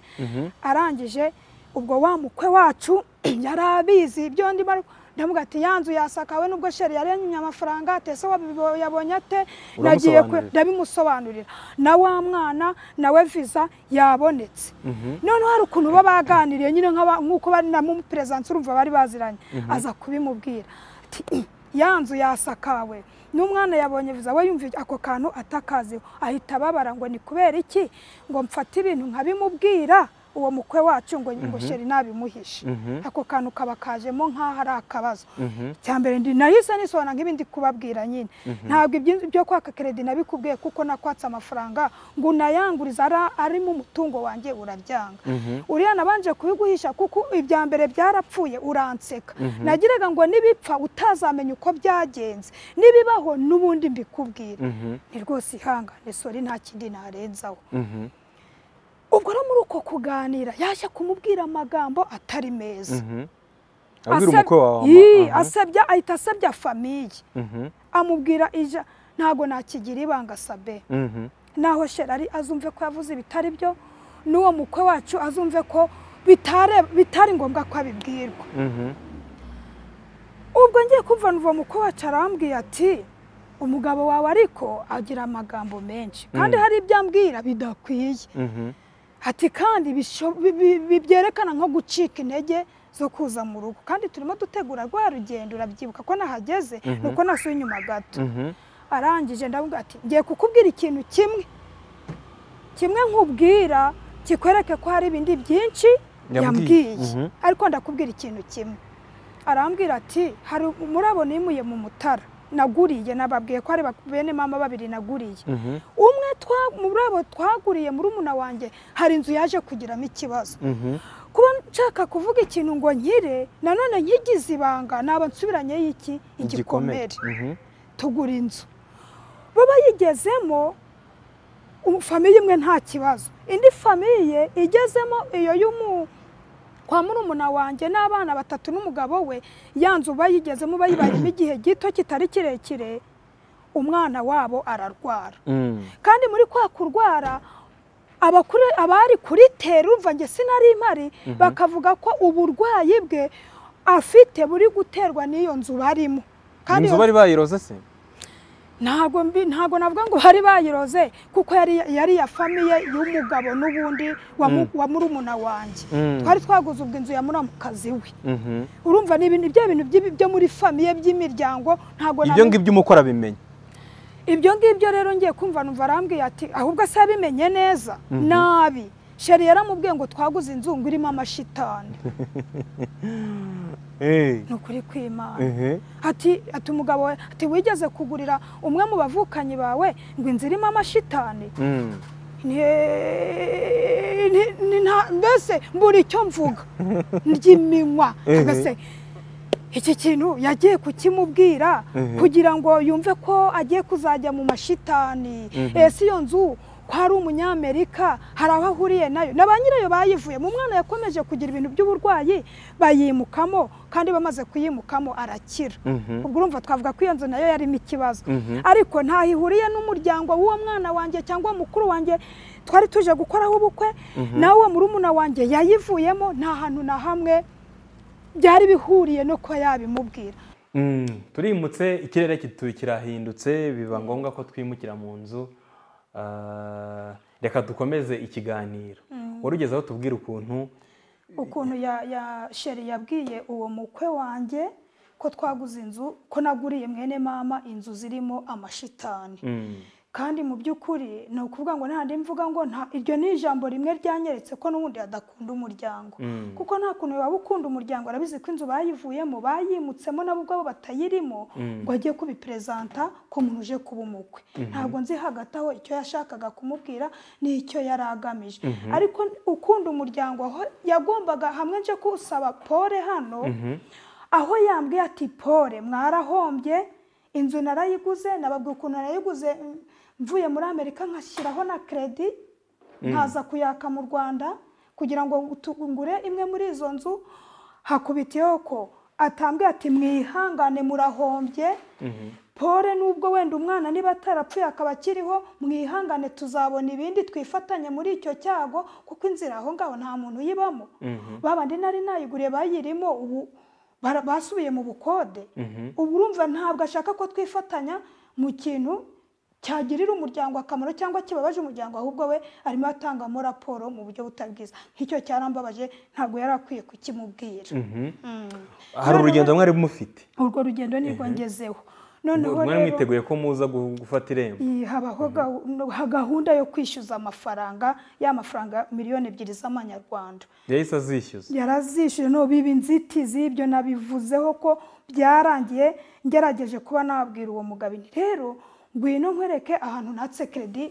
arangije ubwo wa mukwe wacu yari abizi ibyo ndi bari ndavuga ati yanzu yasakawe n'ubwo sheri yarenye amafaranga ate se wabibo- yabonye ate nagiye kwe Uramusobanurira. ndabimusobanurira na wa mwana nawe viza yabonetse Mhm. noneho hari ukuntu bo baganiriye nyine nk'aba- nk'uko bari na mu perezidansi urumva bari baziranye aza kubimubwira ati "Ih, ya nzu yasakawe n'umwana yabonye viza we yumva ako kantu atakaziho ahita ababara ngo ni kubera iki ngo mfate ibintu nkabimubwira uwo mukwe wacu ngo ngo sheri nabimuhishe Mhm. ako kantu kaba kajemo nk'aho ari akabazo Mhm. cya mbere ndi nahise nisobanura nk'ibindi kubabwira nyine ntabwo ibyo- byo kwaka keredi nabikubwiye kuko nakwatse amafaranga ngo unayangurize ari- arimo umutungo wanjye urabyanga Mhm. uriya nabanje kubiguhisha kuko ibya mbere byarapfuye uranseka nagiraga ngo nibipfa utazamenya uko byagenze nibibaho n'ubundi mbikubwira Mhm. ni rwose ihangane sori nta kindi narenzaho Mhm. ubwo rero muri uko kuganira yaje kumubwira amagambo atari meza Mhm. abwira Aseb- umukwe wawe Yii, ama- aha. asebya ahita asebya famiye Mhm. amubwira ija ntago nakigira ibanga sabe Mhm. naho sherari azumve ko yavuze ibitari byo n'uwo mukwe wacu azumve ko bitare- bitari ngombwa ko abibwirwa Mhm. ubwo ngiye kumva n'uwo mukwe wacu arambwiye ati umugabo wawe ariko agira amagambo menshi kandi hari ibyo ambwira bidakwiye Mhm. ati kandi bisho- bi- bi- bi- byerekana nko gucika intege zo kuza mu rugo kandi turimo dutegura rwa rugendo urabyibuka ko nahageze ni uko nasuye inyuma gato Mhm. arangije ndamubwira ati ngiye kukubwira ikintu kimwe kimwe nkubwira kikwereke ko hari ibindi byinshi Yambwiye. yambwiye Mhm. ariko ndakubwira ikintu kimwe arambwira ati hari murabo nimuye mu mutara naguriye nababwiye ko ari ba- bene mama babiri naguriye Mhm. umwe twa- muri abo twaguriye muri umuna wanjye hari inzu yaje kugiramo ikibazo Mhm. kuba nshaka kuvuga ikintu ngo nkire nanone nkigize ibanga naba nsubiranyeyo iki igikomere Mhm. tugura inzu bo bayigezemo u- famiye imwe nta kibazo indi famiye igezemo iyo y'umu kwa murumuna wanjye n'abana batatu n'umugabo we ya nzu bayigezemo bayibayemo igihe gito kitari kirekire umwana wabo ararwara Mm. kandi muri kwa kurwara abakuri- abari kuri tera urumva njye sinari mpari bakavuga ko uburwayi bwe afite buri guterwa n'iyo nzu barimo kandi inzu iyo bari bayiroze se ntabwo mbi ntabwo navuga ngo bari bayiroze kuko yari yari iya famiye y'umugabo n'ubundi wa mu- wa murumuna wanjye Mm. twari twaguze ubwo inzu ya muramukazi we Mhm. urumva ni ibintu bya bintu by'ibi- byo muri famiye by'imiryango ntabwo ibyo nabi- ngibyo umukora abimenya ibyo ngibyo rero ngiye kumva numva arambwiye ati ahubwo se yabimenye neza nabi sheri yaramubwiye ngo twaguze inzu ngo irimo amashitani Eh. ni ukuri kw'imana Mhm. ati ati umugabo we ati wigeze kugurira umwe mu bavukanyi bawe ngo inzu irimo amashitani Mm. Ni- ni- ni nta- mbese mbura icyo mvuga ry'iminwa Mhm. mbese iki kintu yagiye kukimubwira Mhm. kugira ngo yumve ko agiye kuzajya mu mashitani Mhm. ese iyo nzu ko ari umunyamerika hari aho ahuriye nayo na ba nyirayo bayivuye mu mwana yakomeje kugira ibintu by'uburwayi bayimukamo kandi bamaze kuyimukamo arakira Mhm. ubwo urumva twavuga ko iyo nzu nayo yarimo ikibazo Mhm. ariko ntaho ihuriye n'umuryango w'uwo mwana wanjye cyangwa mukuru wanjye twari tuje gukoraho ubukwe nawe murumuna wanjye yayivuyemo nta hantu na hamwe byari bihuriye no kuba yabimubwira Mm. turimutse ikirere kitu- kirahindutse biba ngombwa ko twimukira mu nzu Ah, reka dukomeze ikiganiro wari ugeze aho tubwira ukuntu ukuntu ya, ya sheri yabwiye uwo mukwe wanjye ko twaguze inzu ko naguriye mwene mama inzu zirimo amashitani Mm. kandi mu by'ukuri ni ukuvuga ngo ntahandi mvuga ngo nta iryo ni ijambo rimwe ryanyeretse ko n'ubundi adakunda umuryango Mm. kuko nta kuntu waba ukunda umuryango arabizi ko inzu bayivuyemo bayimutsemo nabo ubwabo batayirimo ngo agiye kubiperezanta ko umuntu uje kuba umukwe ntabwo nzi hagati aho icyo yashakaga kumubwira n'icyo yari agamije ariko ukunda umuryango aho yagombaga hamwe nje kusaba pole hano aho yambwiye ati pole mwarahombye inzu narayiguze nababwira ukuntu narayiguze mm, mvuye muri amerika nkashyiraho na kredi nkaza kuyaka mu rwanda kugira ngo utu- ngure imwe muri izo nzu hakubitiyeho ko atambwiye ati mwihangane murahombye pole nubwo wenda umwana niba atarapfuye akaba akiriho mwihangane tuzabona ibindi twifatanye muri icyo cyago kuko inzira aho ngaho nta muntu uyibamo babandi nari nayiguriye bayirimo ubu bara- basubiye mu bukode ubu urumva ntabwo ashaka ko twifatanya mu kintu cyagirira umuryango akamaro cyangwa kibabaje umuryango ahubwo we arimo atangamo raporo mu buryo butari bwiza nk'icyo cyarambabaje ntabwo yari akwiye kukimubwira Mhm. Mm. hari Noneho- urugendo mwari mufite urwo rugendo nirwo ngezeho noneho mwari rero mwiteguye ko muza gu- gufata irembo iyi habaho gahu- gahunda yo kwishyuza amafaranga ya mafaranga miliyoni ebyiri z'amanyarwanda yahise azishyuza yarazishyuye no biba inzitizi ibyo nabivuzeho ko byarangiye ngerageje kuba nabwira uwo mugabo nti rero ngwino nkwereke ahantu natse kredi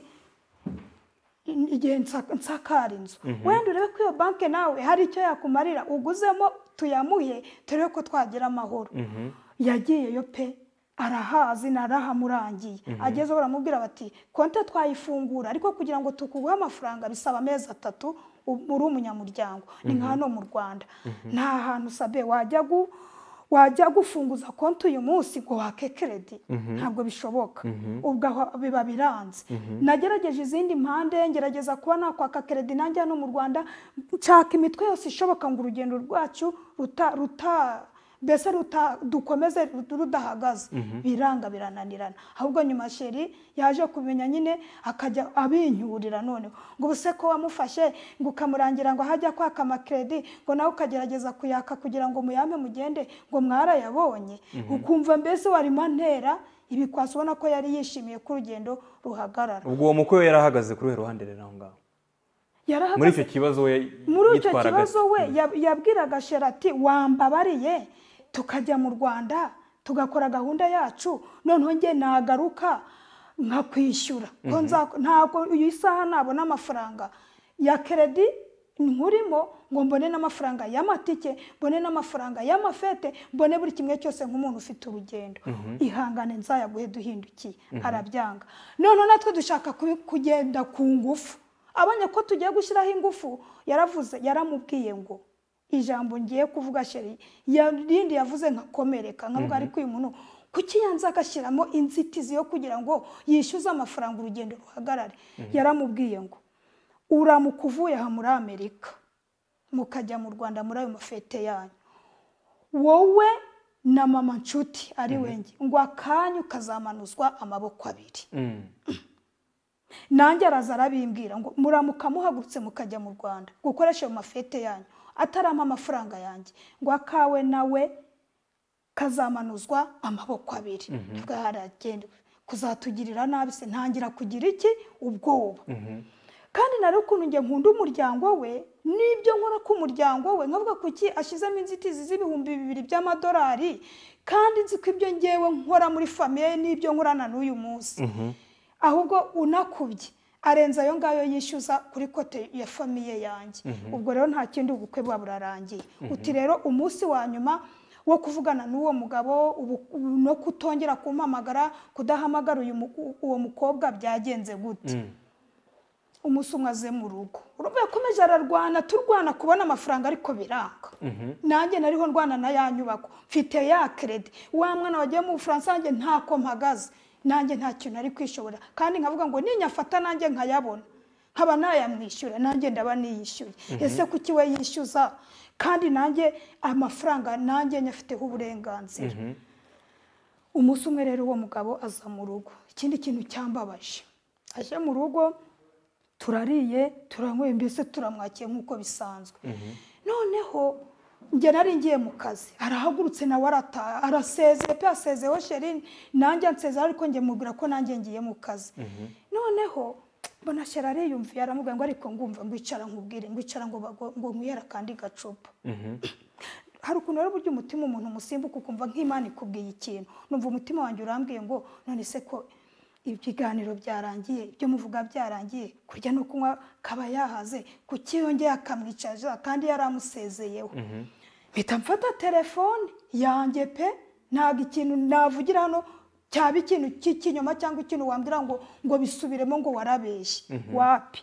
igihe nsa- nsakara inzu wenda urebe ko iyo banki nawe hari icyo yakumarira uguzemo tuyamuhe turebe ko twagira amahoro yagiyeyo pe arahazi narahamurangiye agezeho baramubwira bati konti twayifungura ariko kugira ngo tukuguhe amafaranga bisaba amezi atatu u- uri umunyamuryango ni nka hano mu rwanda nta hantu sabe wajya gu wajya gufunguza konti uyu munsi ngo wake kredi ntabwo bishoboka ubwo aho biba biranze nagerageje izindi mpande ngerageza kuba nakwaka kredi nanjye hano mu rwanda nshaka imitwe yose ishoboka ngo urugendo rwacu ruta ruta mbese ruta- dukomeze rudahagaze biranga birananirana ahubwo nyuma sheri yaje kumenya nyine akajya abincyurira noneho ngo ubuse ko wamufashe ngo ukamurangira ngo ahajya kwaka amakredi ngo nawe ukagerageza kuyaka kugira ngo muyame mugende ngo mwarayabonye ukumva mbese warimo antera ibikwasi ubona ko yari yishimiye ko urugendo ruhagarara ubwo uwo mukwe we yarahagaze kuri uruhe ruhande rero aho ngaho muri yarahagaze icyo kibazo we muri icyo yitwaraga kibazo we yab- yabwiraga sheri ati wambabariye tukajya mu rwanda tugakora gahunda yacu noneho njye nagaruka nkakwishyura ko nza- ntabwo iyi saha nabona amafaranga ya keredi nkurimo ngo mbone n'amafaranga y'amatike mbone n'amafaranga y'amafete mbone buri kimwe cyose nk'umuntu ufite urugendo ihangane nzayaguhe duhindukiye arabyanga noneho natwe dushaka kubi- kugenda ku ngufu abonye ko tugiye gushyiraho ingufu yaravuze yaramubwiye ngo ijambo ngiye kuvuga sheri yarindi yavuze nkakomereka nkavuga ariko uyu muntu kuki yanze agashyiramo inzitizi yo kugira ngo yishyuze amafaranga urugendo ruhagarare yaramubwiye ngo uramuka uvuye aha muri amerika mukajya mu rwanda muri ayo mafete yanyu wowe na mama nshuti ari wenge ngo akanyu kazamanuzwa amaboko abiri Mm. nanjye araza arabimbwira ngo muramuka muhagurutse mukajya mu rwanda gukoresha ayo mafete yanyu atarama amafaranga yanjye ngo akawe nawe kazamanuzwa amaboko abiri tuvuga haragenda kuzatugirira nabi se ntangira kugira iki ubwoba kandi nari ukuntu njye nkunda umuryango we n'ibyo nkora k'umuryango we nkavuga kuki ashyizemo inzitizi z'ibihumbi bibiri by'amadolari kandi nzi ko ibyo ngewe nkora muri famiye n'ibyo nkorana n'uyu munsi ahubwo unakubye arenze ayo ngayo yishyuza kuri kote ya famiye yanjye ubwo rero nta kindi ubukwe bwa burarangiye uti rero umunsi wa nyuma wo kuvugana n'uwo mugabo ubu- ubu no kutongera kumpamagara kudahamagara uyu mu- uwo mukobwa byagenze gute umunsi umwe aze mu rugo urumva yakomeje ararwana turwana kubona amafaranga ariko biranga nanjye nariho ndwana na ya nyubako mfite ya keredi wa mwana wagiye mu bufaransa nanjye ntako mpagaze nanjye nta kintu ari kwishobora kandi nkavuga ngo ninyafata nanjye nkayabona nkaba nayamwishyura nanjye ndaba niyishyuye ese kuki we yishyuza kandi nanjye amafaranga nanjye nyafiteho uburenganzira umunsi umwe rero uwo mugabo aza mu rugo ikindi kintu cyambabaje aje mu rugo turariye turanyweye mbese turamwakiye nk'uko bisanzwe noneho njye nari ngiye mu kazi arahagurutse nawe arataha arasezeye pe yasezeho sheri nanjye ansezera ariko njye mubwira ko nanjye ngiye mu kazi noneho mbona sheri ariyumviye aramubwira ngo ariko ngumva ngwicara nkubwire ngwicara ngo bago- ngo nkwihera kandi gacupa hari ukuntu rero uburyo umutima umuntu umusimbuka ukumva nk'imana ikubwiye ikintu numva umutima wanjye urambwiye ngo none se ko ibiganiro byarangiye ibyo muvuga byarangiye kurya no kunywa kaba yahaze kuki yongeye akamwicaza kandi yari amusezeyeho mpita mfata telefone yanjye pe ntabwo ikintu navugira hano cyaba ikintu cy'ikinyoma cyangwa ikintu wambwira ngo ngo bisubiremo ngo warabeshye wapi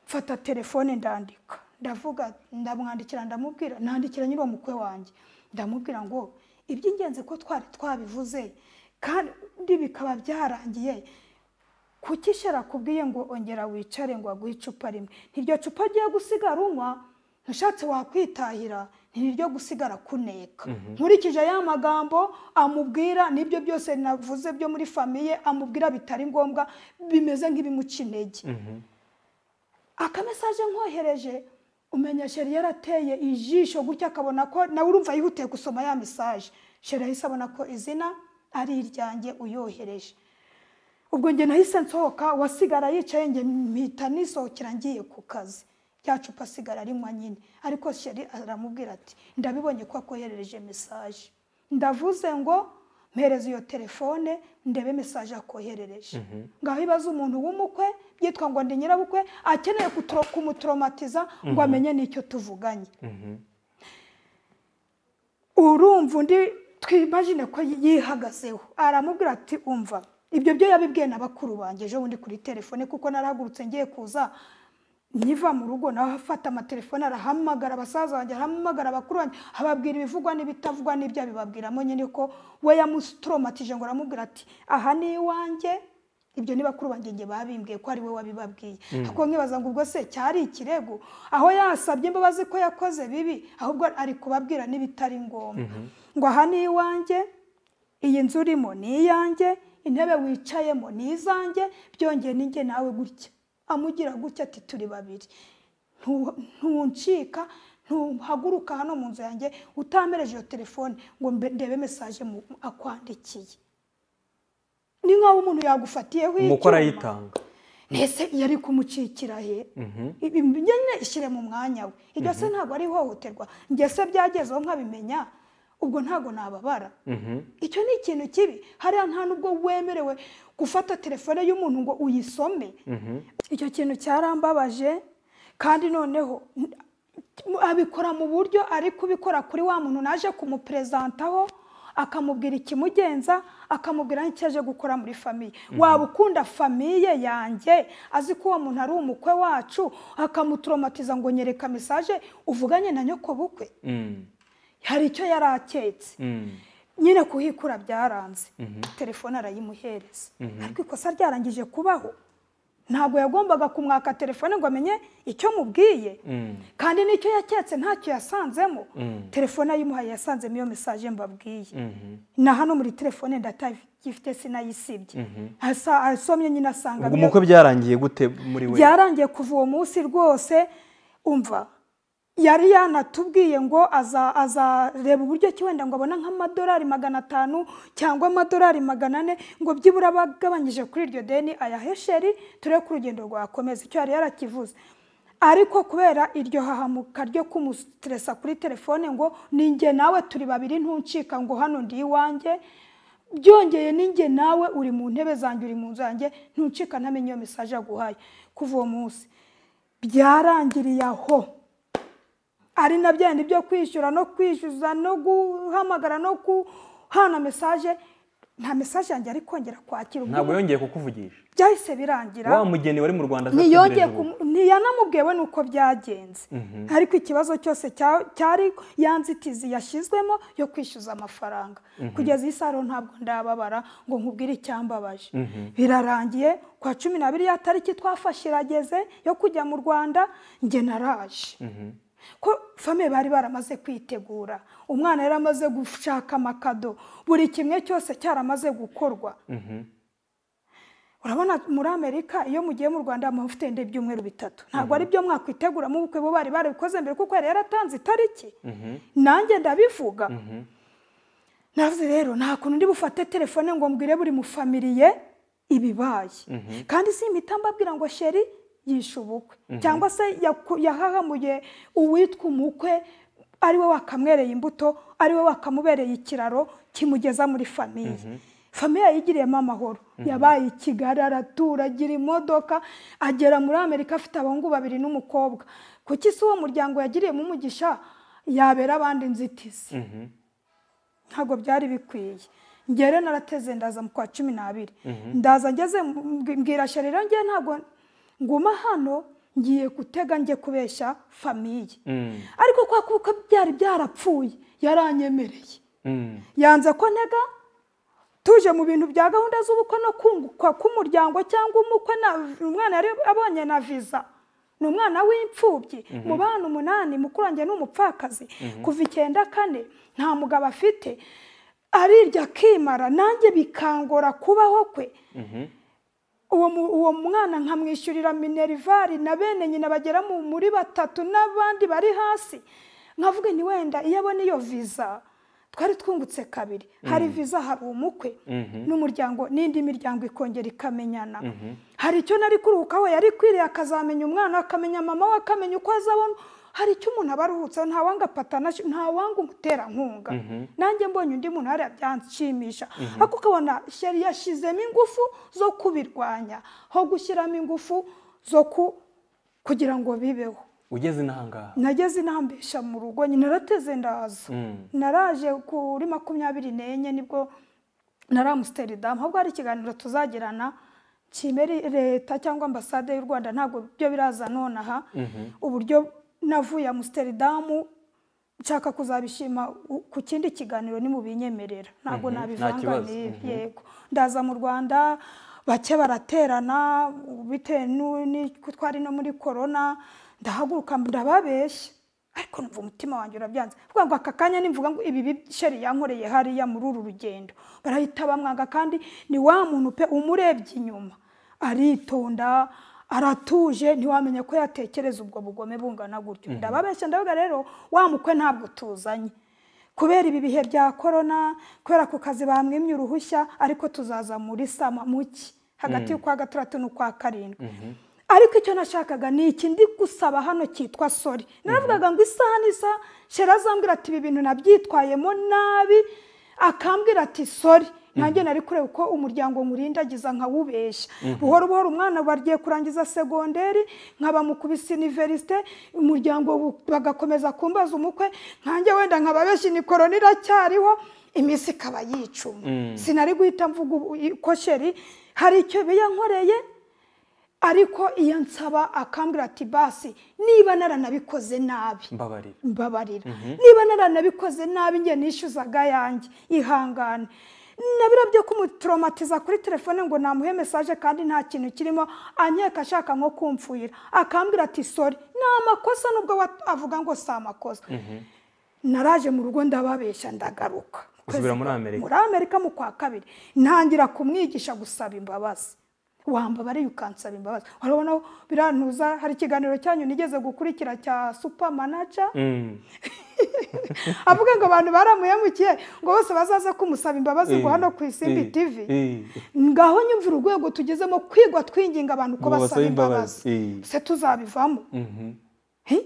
mfata telefone ndandika ndavuga ndamwandikira ndamubwira nandikira nyiri mukwe wanjye ndamubwira ngo iby'ingenzi ko twari twabivuze kandi bikaba byarangiye kuki shera akubwiye ngo ongera wicare ngo aguhe icupa rimwe ntiryo cupa agiye gusigara unywa ntushatse wakwitahira ntiryo gusigara kuneka nkurikije ya magambo amubwira n'ibyo byose navuze byo muri famiye amubwira bitari ngombwa bimeze nk'ibimuca intege akamesaje nkohereje umenya sheri yarateye ijisho gutya akabona ko nawe urumva yihutiye gusoma ya mesaje sheri ahise abona ko izina ari iryanjye uyohereje ubwo njye nahise nsohoka wasigara yicaye njye mpita nisohokera ngiye ku kazi rya cupa asigara arinywa nyine ariko sheri aramubwira ati ndabibonye ko akoherereje mesaje ndavuze ngo mpereze iyo telefone ndebe mesaje akoherereje ngaho ibaze umuntu w'umukwe byitwa ngo ndi nyirabukwe akeneye kutro- kumutoromatiza ngo amenye n'icyo tuvuganye urumva undi twimajine ko yihagazeho aramubwira ati umva ibyo byo yabibwiye na bakuru banjye ejo bundi kuri telefone kuko narahagurutse ngiye kuza nkiva mu rugo nawe afata amatelefone arahamagara abasaza banjye arahamagara abakuru banjye ababwira ibivugwa n'ibitavugwa n'ibyo abibabwiramo nyine ko we yamusitoromatije ngo aramubwira ati aha ni iwanjye ibyo ni bakuru banjye njye babimbwiye ko ari we wabibabwiye ariko nkibaza ngo ubwo se cyari ikirego aho yasabye imbabazi ko yakoze bibi ahubwo ari kubabwira n'ibitari ngombwa ngo aha ni iwanjye iyi nzu urimo ni iyanjye intebe wicayemo ni izanjye byongeye ninjye nawe gutya amugira gutya ati turi babiri Ntu- ntuncika ntuhaguruka hano mu nzu yanjye utampereje iyo telefone ngo mbe- ndebe mesaje mu- akwandikiye ni nk'aho umuntu yagufatiyeho umukwe icyuma. arayitanga ese yari kumucikira he Ibi- ibi nyine ishyire mu mwanya we iryo se ntabwo ari ihohoterwa njye se byagezeho nkabimenya ubwo ntabwo nababara Mhm. icyo ni ikintu kibi hariya nta n'ubwo wemerewe gufata telefone y'umuntu ngo uyisome Mhm. icyo kintu cyarambabaje kandi noneho n- abikora mu buryo ari kubikora kuri wa muntu naje kumuperezantaho akamubwira ikimugenza akamubwira n'icyo aje gukora muri famiye waba ukunda famiye yanjye azi ko uwo muntu ari umukwe wacu akamuturomatiza ngo nyereka mesaje uvuganye na nyokobukwe Mm. hari icyo yari aketse Mm. nyine kuhikura byaranze telefone arayimuhereza ariko ikosa ryarangije kubaho ntabwo yagombaga kumwaka telefone ngo amenye icyo mubwiye Mm. kandi n'icyo yaketse ntacyo yasanzemo Mm. telefone ayimuhaye yasanzemo iyo mesaje mbabwiye Mhm. na hano muri telefone ndatagifite sinayisibye Asa- asomye nyine asanga ubwo byo- umukwe byarangiye gute muri we byarangiye kuva uwo munsi rwose umva yari yanatubwiye ngo aza- azareba uburyo ki wenda ngo abona nk'amadolari magana atanu cyangwa amadolari magana ane ngo byibura abagabanyije kuri iryo deni ayahesheri turebe ko urugendo rwakomeza icyo yari yarakivuze ariko kubera iryo hahamuka ryo kumustresa kuri telefone ngo ninjye nawe turi babiri ntuncika ngo hano ndi iwanjye byongeye ninjye nawe uri mu ntebe zanjye uri mu nzu yanjye ntucika ntamenye iyo mesaje yaguhaye kuva uwo munsi byarangiriye aho ari na bya bindi byo kwishyura no kwishyuza no guhamagara no guhana mesaje nta mesaje yanjye ari kongera kwakira ubwo ntabwo yongeye kukuvugisha byahise birangira wa mugeni wari mu rwanda ntiyongeye atategereje ubu. kumu- ntiyanamubwiwe nuko byagenze ariko ikibazo cyose cya- cyari ya nzitizi yashyizwemo yo kwishyuza amafaranga kugeza iyi saro ntabwo ndababara ngo nkubwire icyambabaje birarangiye kwa cumi n'abiri ya tariki twafashe irageze yo kujya mu rwanda njye naraje ko famiye bari baramaze kwitegura umwana yari amaze gushaka amakado buri kimwe cyose cyaramaze gukorwa Mhm. urabona muri amerika iyo mugiye mu rwanda muba mufite ndende byumweru bitatu ntabwo ari byo mwakwiteguramo ubukwe bo bari barabikoze mbere kuko yari yaratanze itariki nanjye ndabivuga navuze rero nta kuntu ndi bufate telefone ngo mbwire buri mufamiliye ibibaye kandi si impita mbabwira ngo sheri yishe ubukwe cyangwa se yaku- yahahamuye uwitwa umukwe ari we wakamwereye imbuto ari we wakamubereye ikiraro kimugeza muri famiye famiye yayigiriyemo amahoro yabaye i kigali aratura agira imodoka agera muri amerika afite abahungu babiri n'umukobwa kuki si uwo muryango yagiriyemo umugisha yabera abandi inzitizi Mhm. ntabwo byari bikwiye ngere narateze ndaza mu kwa cumi n'abiri ndaza ngeze mbwi- mbwira sheri rero ngewe ntabwo nguma hano ngiye gutega njye kubeshya famiye Mm. ariko kwa kuko byari byarapfuye yaranyemereye Mm. yanze ko ntega tuje mu bintu bya gahunda z'ubukwe no kunguka k'umuryango cyangwa umukwe na umwana yari abonye na viza ni umwana w'imfubyi mu bana umunani mukuru wanjye ni umupfakazi kuva icyenda kane nta mugabo afite arirya akimara nanjye bikangora kubaho kwe Mhm. uwo mu- uwo mwana nkamwishyurira minerivare na bene nyina bagera mu- muri batatu n'abandi bari hasi nkavuga ni wenda iyo abona iyo viza twari twungutse kabiri hari viza hari umukwe n'umuryango n'indi miryango ikongera ikamenyana hari icyo nari kuruhukaho yari kwiriye akazamenya umwana akamenya mama we akamenya uko azabona hari icyo umuntu aba aruhutseho nta wanga patanashi nta wanga umuterankunga nanjye mbonye undi muntu hariya byanshimisha ariko ukabona sheri yashyizemo ingufu zo kubirwanya ho gushyiramo ingufu zo ku- kugira ngo bibeho ugeze inahangaha nageze intambesha mu rugo nyine narateze ndaza Mm. naraje kuri makumyabiri n'enye nibwo nari amusitelidamu ahubwo hari ikiganiro tuzagirana kimeri leta cyangwa ambasade y'u rwanda ntabwo byo biraza nonaha uburyo navuye amusitelidamu nshaka kuzabishima u- ku kindi kiganiro ntimubinyemerera ntabwo Mhm, nta nabivanga kibazo. n'ibi Mhm. yego ndaza mu rwanda bake baraterana bitewe n'u- n'uko twari no muri korona ndahaguruka ndababeshya ariko numva umutima wanjye urabyanze vuga ngo aka kanya nimvuga ngo ibi bi- sheri yankoreye hariya muri uru rugendo barahita bamwanga kandi ni wa muntu pe umurebye inyuma aritonda aratuje ntiwamenya ko yatekereza ubwo bugome bungana gutyo ndababeshya ndavuga rero wa mukwe ntabwo tuzanye kubera ibi bihe bya korona kubera ku kazi bamwimye uruhushya ariko tuzaza muri sama muki hagati y'ukwa gatandatu n'ukwa karindwi ariko icyo nashakaga ni iki ndi gusaba hano cyitwa sori naravugaga ngo isaha n'isaha shera azambwira ati ibi bintu nabyitwayemo nabi akambwira ati sori nanjye nari kureba uko umuryango nkurindagiza nkawubeshya buhoro buhoro umwana bagiye kurangiza segonderi nkaba mu kubisa iniverisite umuryango bu- bagakomeza kumbaza umukwe nkanjye wenda nkababeshya imikoroni iracyariho iminsi ikaba yicuma sinari guhita mvuga ubu- i- ko sheri hari icyo biyankoreye ariko iyo nsaba akambwira ati basi niba naranabikoze nabi mbabarira mbabarira niba naranabikoze nabi njye nishyuzaga yanjye ihangane nabira byo kumutoromatiza kuri telefone ngo namuhe mesaje kandi nta kintu kirimo anyeka ashaka nko kumfuhira akambwira ati sori ni amakosa nubwo wa- avuga ngo si amakosa naraje mu rugo ndababeshya ndagaruka Usubira muri Amerika? muri amerika mu kwa kabiri ntangira kumwigisha gusaba imbabazi wambabariye ukansaba imbabazi urabona birantuza hari ikiganiro cyanyu nigeze gukurikira cya supa manaja Mm. avuga ngo abantu baramuhemukiye ngo bose bazaze kumusaba imbabazi ngo Eh, hano ku isimbi eh, tv eh. ngaho nyumva urwego tugezemo kwigwa twinginga abantu ko Ngo basaba basabe imbabazi. imbabazi Eh. se tuzabivamo Mhm. He?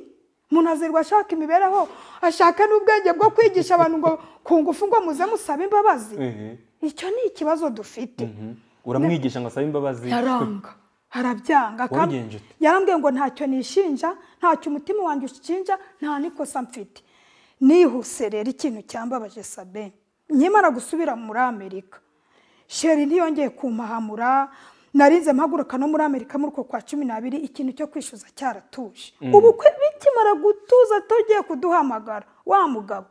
umuntu azirirwa ashaka imibereho ashaka n'ubwenge bwo kwigisha abantu ngo ku ngufu ngo muze musabe imbabazi Ehe. icyo ni ikibazo dufite Mhm. uramwigisha ngo asabe imbabazi yaranga arabyanga kandi Wabigenje ute? yarambwiye ngo ntacyo nishinja ntacyo umutima wanjye ushinja nta n'ikosa mfite nihuse rero ikintu cyambabaje sabine nkimara gusubira muri amerika sheri ntiyongeye kumpahamura narinze mpaguruka no muri amerika muri uko kwa cumi n'abiri ikintu cyo kwishyuza cyaratuje ubukwe bikimara gutuza tugiye kuduhamagara wa mugabo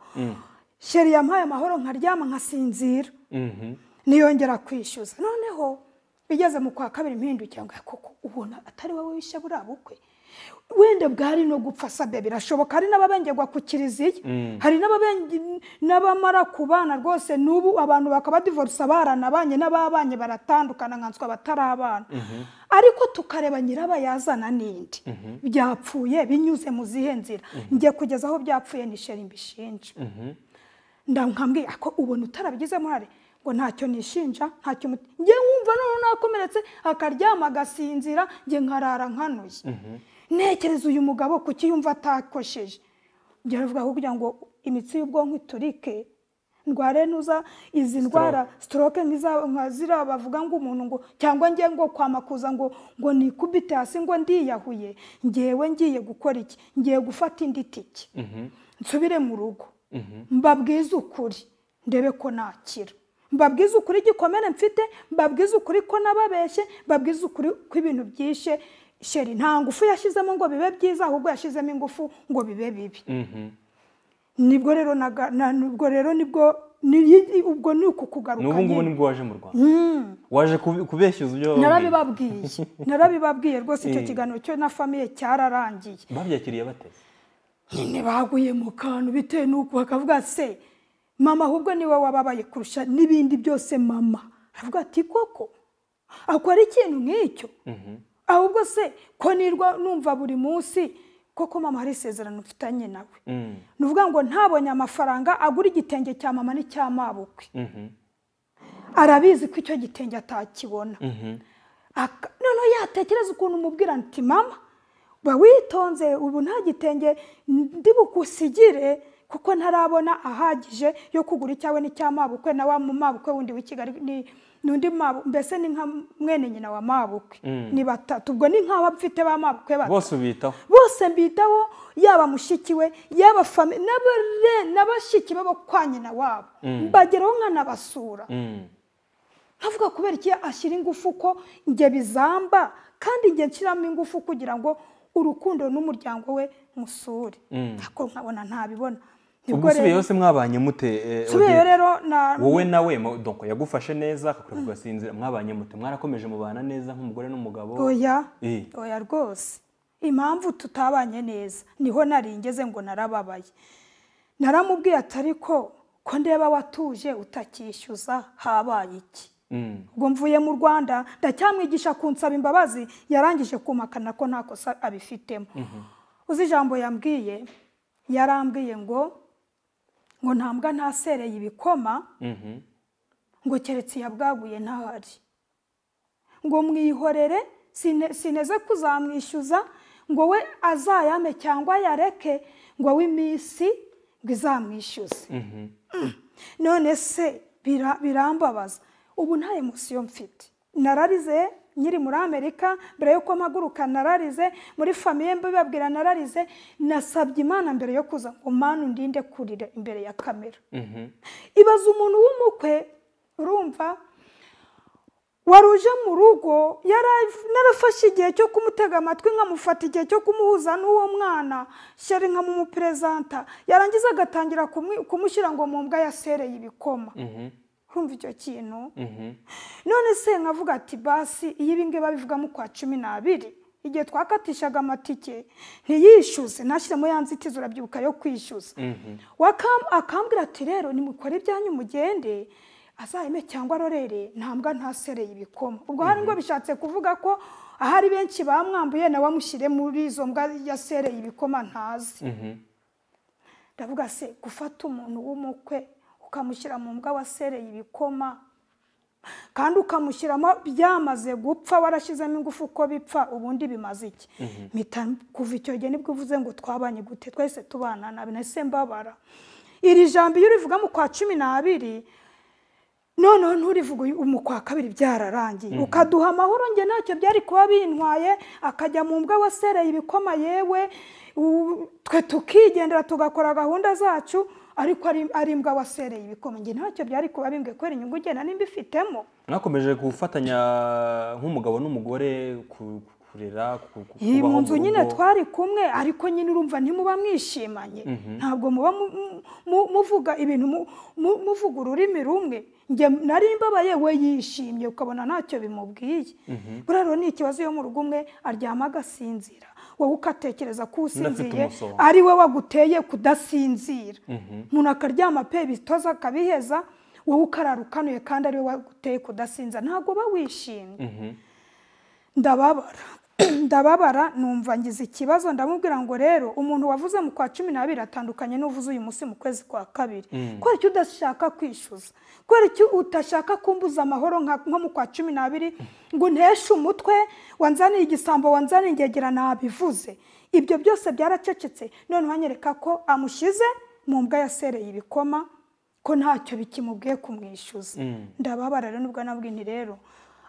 sheri yampaye amahoro nkaryama nkasinzira Mhm. niyongera kwishyuza noneho bigeze mu kwa kabiri mpindukiye ngo koko ubona atari wowe wishe buriya bukwe wenda bwari no gupfa sabe birashoboka hari n'ababengerwa ku kiliziya hari n'ababenge- n'abamara ku bana rwose n'ubu abantu bakaba divorce baranabanye n'ababanye baratandukana nkanswe batarabana ariko tukareba nyirabayazana n'indi byapfuye binyuze mu zihe nzira njye kugeza aho byapfuye ni sheri mbishinja ndamwambwiye ako ubona utarabigizemo uruhare ngo ntacyo nishinja ntacyo muti njye nkumva noneho nakomeretse akaryama agasinzira njye nkarara nkanuye ntekereza uyu mugabo kuki yumva atakosheje njye aravuga kugira ngo imitsi y'ubwonko iturike ndware nuza izi ndwara stroke nk'iza- nka ziriya bavuga ngo umuntu ngo cyangwa njye ngo kwamakuza ngo ngo nikubite hasi ngo ndiyahuye ngewe ngiye gukora iki ngiye gufata indi tike nsubire mu rugo mbabwize ukuri ndebe ko nakira mbabwize ukuri igikomere mfite mbabwize ukuri ko nababeshye mbabwize ukuri ko ibintu byishe sheri nta ngufu yashyizemo ngo bibe byiza ahubwo yashyizemo ingufu ngo bibe bibi Mhm. nibwo rero naga- na- nibwo rero nibwo ni- ubwo ni uku kugaruka n'ubu ngubu nyine. nibwo waje mu rwanda waje kubi- kubeshya ibyo wababwiye. narabibabwiye narabibabwiye rwose icyo Eh. kiganiro cyo na famiye cyararangiye babyakiriye bate nyine baguye mu kantu bitewe n'uko bakavuga se mama ahubwo niwe wababaye kurusha n'ibindi byose mama aravuga ati koko akora ikintu nk'icyo ahubwo se ko nirwa numva buri munsi koko mama hari isezerano mfitanye nawe Mm. ni ukuvuga ngo ntabonye amafaranga agura igitenge cya mama n'icya mabukwe Mhm. arabizi ko icyo gitenge atakibona Mhm. Aka- noneho yatekereza ukuntu umubwira nti mama ba witonze ubu nta gitenge ndi bukusigire kuko ntarabona ahagije yo kugura icyawe n'icyamabukwe na wa mumabukwe wundi w'i kigali ni- n'undi mabu mbese ni nka mwene nyina wa mabukwe ni batatu ubwo ni nk'aho mfite ba mabukwe batatu bose ubitaho bose mbitaho yaba mushiki we yaba fami n'abare- n'abashiki be bo kwa nyina wabo mbageraho nkanabasura Mm. nkavuga kubera iki ashyira ingufu ko njye bizamba kandi njye nshyiramo ingufu kugira ngo urukundo n'umuryango we musure ariko nkabona ntabibona ubwo usubiyeho se mwabanye mute eh, nsubiyeyo Odette? rero na wowe nawe mo- donc yagufashe neza akakureba ugasinzira mwabanye mute mwarakomeje mubana neza nk'umugore n'umugabo oya Eh. oya rwose impamvu tutabanye neza niho nari ngeze ngo narababaye naramubwiye atari ko ko ndeba watuje utakishyuza habaye iki Mm. ubwo mvuye mu rwanda ndacyamwigisha kunsaba imbabazi yarangije kumahakana ko nta kosa abifitemo uzi ijambo yambwiye yarambwiye ngo ngo ntambwa ntasereye ibikoma Mhm. ngo keretse iyabwaguye ntahari ngo mwihorere sine- sineze kuzamwishyuza ngo we azayame cyangwa ayareke ngo awe iminsi ngo izamwishyuze Mm. none se bira- birambabaza ubu nta emosiyo mfite nararize nkiri muri amerika mbere yuko mpaguruka nararize muri famiye mbibabwira nararize nasabye imana mbere yo kuza ngo mana undinde kurira imbere ya kamera ibaza umuntu w'umukwe urumva wari uje mu rugo yara- narafashe igihe cyo kumutega amatwi nkamufata igihe cyo kumuhuza n'uwo mwana shyari nkamumuperezanta yarangiza agatangira kumwi- kumushyira ngo mu mbwa yasereye ibikoma urumva icyo kintu none se nkavuga ati basi iyo ibingibi babivugamo kwa cumi n'abiri igihe twakatishaga amatike ntiyishyuze ntashyiremo ya nzitizi urabyibuka yo kwishyuza Wakam- akambwira ati rero nimukore ibyanyu mugende azahime cyangwa arorere ntambwa ntasereye ibikoma ubwo hari ngo bishatse kuvuga ko ahari benshi bamwambuye nawe amushyire muri izo mbwa yasereye ibikoma ntazi ndavuga se gufata umuntu w'umukwe ukamushyira mu mbwa wasereye ibikoma kandi ukamushyiramo byamaze gupfa warashyizemo ingufu uko bipfa ubundi bimaze iki mpita kuva icyo gihe nibwo uvuze ngo twabanye gute twese tubana nabi nahise mbabara iri jambo iyo urivuga mu kwa cumi n'abiri noneho nturivuge uyu- umu kwa kabiri byararangiye ukaduha amahoro njye ntacyo byari kuba bintwaye akajya mu mbwa wasereye ibikoma yewe u- twe tukigendera tugakora gahunda zacu ariko ari- ari imbwa wasereye ibikoma njye ntacyo byari kuba bimbwe kubera inyungu ugenda nimba ifitemo mwakomeje gufatanya nk'umugabo n'umugore ku- kurera ku- ku- iyi kubaho mu nzu mu nyine rugo. twari kumwe ariko nyine urumva ntimuba mwishimanye ntabwo muba mu- mu- mu- muvuga ibintu mu- mu- muvuga ururimi rumwe njye nari mbabaye we yishimye ukabona ntacyo bimubwiye buriya rero ni ikibazo iyo mu rugo umwe aryama agasinzira wowe ukatekereza ko usinziriye umusonga. ari we waguteye kudasinzira umuntu akaryama pe bitoza akabiheza wowe ukarara ukanuye kandi ari we waguteye kudasinza ntabwo uba wishimye ndababara ndababara numva ngize ikibazo ndamubwira ngo rero umuntu wavuze mu kwa cumi n'abiri atandukanye n'uvuze uyu munsi mu kwezi kwa kabiri kubera icyo udashaka kwishyuza kubera icyo utashaka kumbuza amahoro nka- nko mu kwa cumi n'abiri ngo nteshe umutwe wanzaniye igisambo wanzaniye ingegera nabivuze ibyo byose byaracecetse noneho anyereka ko amushyize mu mbwa yasereye ibikoma ko ntacyo bikimubwiye kumwishyuza ndababara rero nubwo nabwo nti rero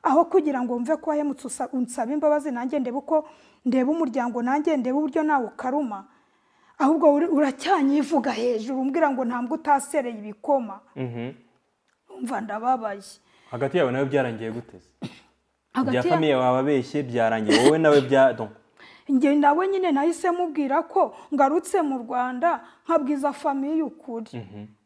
aho kugira ngo mve ko wahemutse usa- unsaba imbabazi nanjye ndebe uko ndeba umuryango nanjye ndeba uburyo nawe ukaruma ahubwo uri- uracyanyivuga hejuru umbwira ngo ntabwo utasereye ibikoma Mhm. umva ndababaye hagati yawe nawe byarangiye guteze bya Hagati ya- famiye wababeshye byarangiye wowe nawe bya donc njye nawe nyine nahise mubwira ko ngarutse mu rwanda nkabwiza famiye ukuri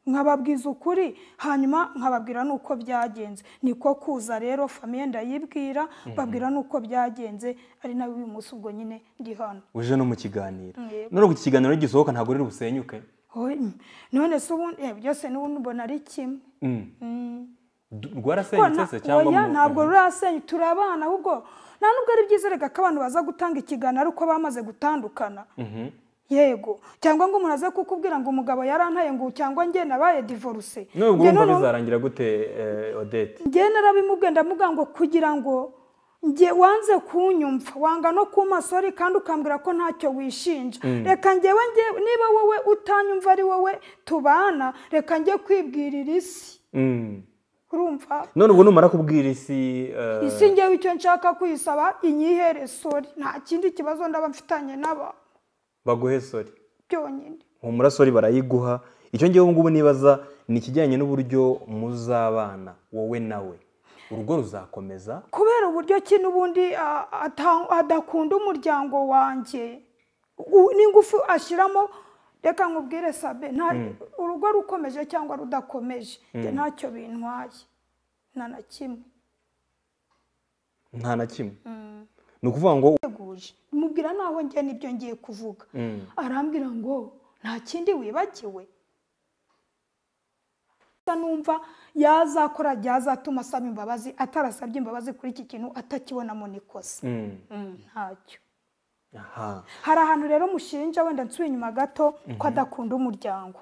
nkababwiza ukuri hanyuma nkababwira n'uko byagenze niko kuza rero famiye ndayibwira babwira n'uko byagenze ari nawe uyu munsi ubwo nyine ndi hano uje no mu kiganiro Yego. none ubwo iki kiganiro gisohoka ntabwo riri busenyuke Oy, mm, none se ubundi eh, byose n'ubundi ubona ari kimwe Mm. Du- rwarasenyutse Ko se na- cyangwa oya mu- ntabwo rurasenya turi abana ahubwo nta nubwo ari byiza reka ko abantu baza gutanga ikiganiro ariko bamaze gutandukana Mhm. yego cyangwa ngo umuntu aze kukubwira ngo umugabo yarantaye ngo njye njye nabaye divorce nubwo Njye urumva noneho- bizarangira gute eh, odette njye narabimubwiye ndamuga ngo kugira ngo njye wanze kunyumva wanga no ku masori kandi ukambwira ko ntacyo wishinja reka njyewe njye niba wowe utanyumva ari wowe tubana reka njye kwibwirira isi Mm. urumva none ubwo numara kubwira isi eh, isi njyewe icyo nshaka kuyisaba inyihere sori nta kindi kibazo ndaba mfitanye n'aba baguhe sori byonyine humura sori barayiguha icyo ngewe ubu ngubu nibaza ni ikijyanye n'uburyo muzabana wowe nawe urugo ruzakomeza kubera uburyo ki n'ubundi a- ata- adakunda umuryango wanjye u- n'ingufu ashyiramo reka nkubwire sabe nta- urugo rukomeje cyangwa rudakomeje njye ntacyo bintwaye nta na kimwe nta na kimwe ni ukuvuga ngo teguje mubwira naho njye nibyo ngiye kuvuga Mm. arambwira ngo nta kindi wibagiwe Gusa numva yazakora byazatuma asaba imbabazi atarasabye imbabazi kuri iki kintu atakibonamo n'ikosa Mm. Mm, ntacyo aha hari ahantu rero mushinja wenda nsuye inyuma gato ko adakunda umuryango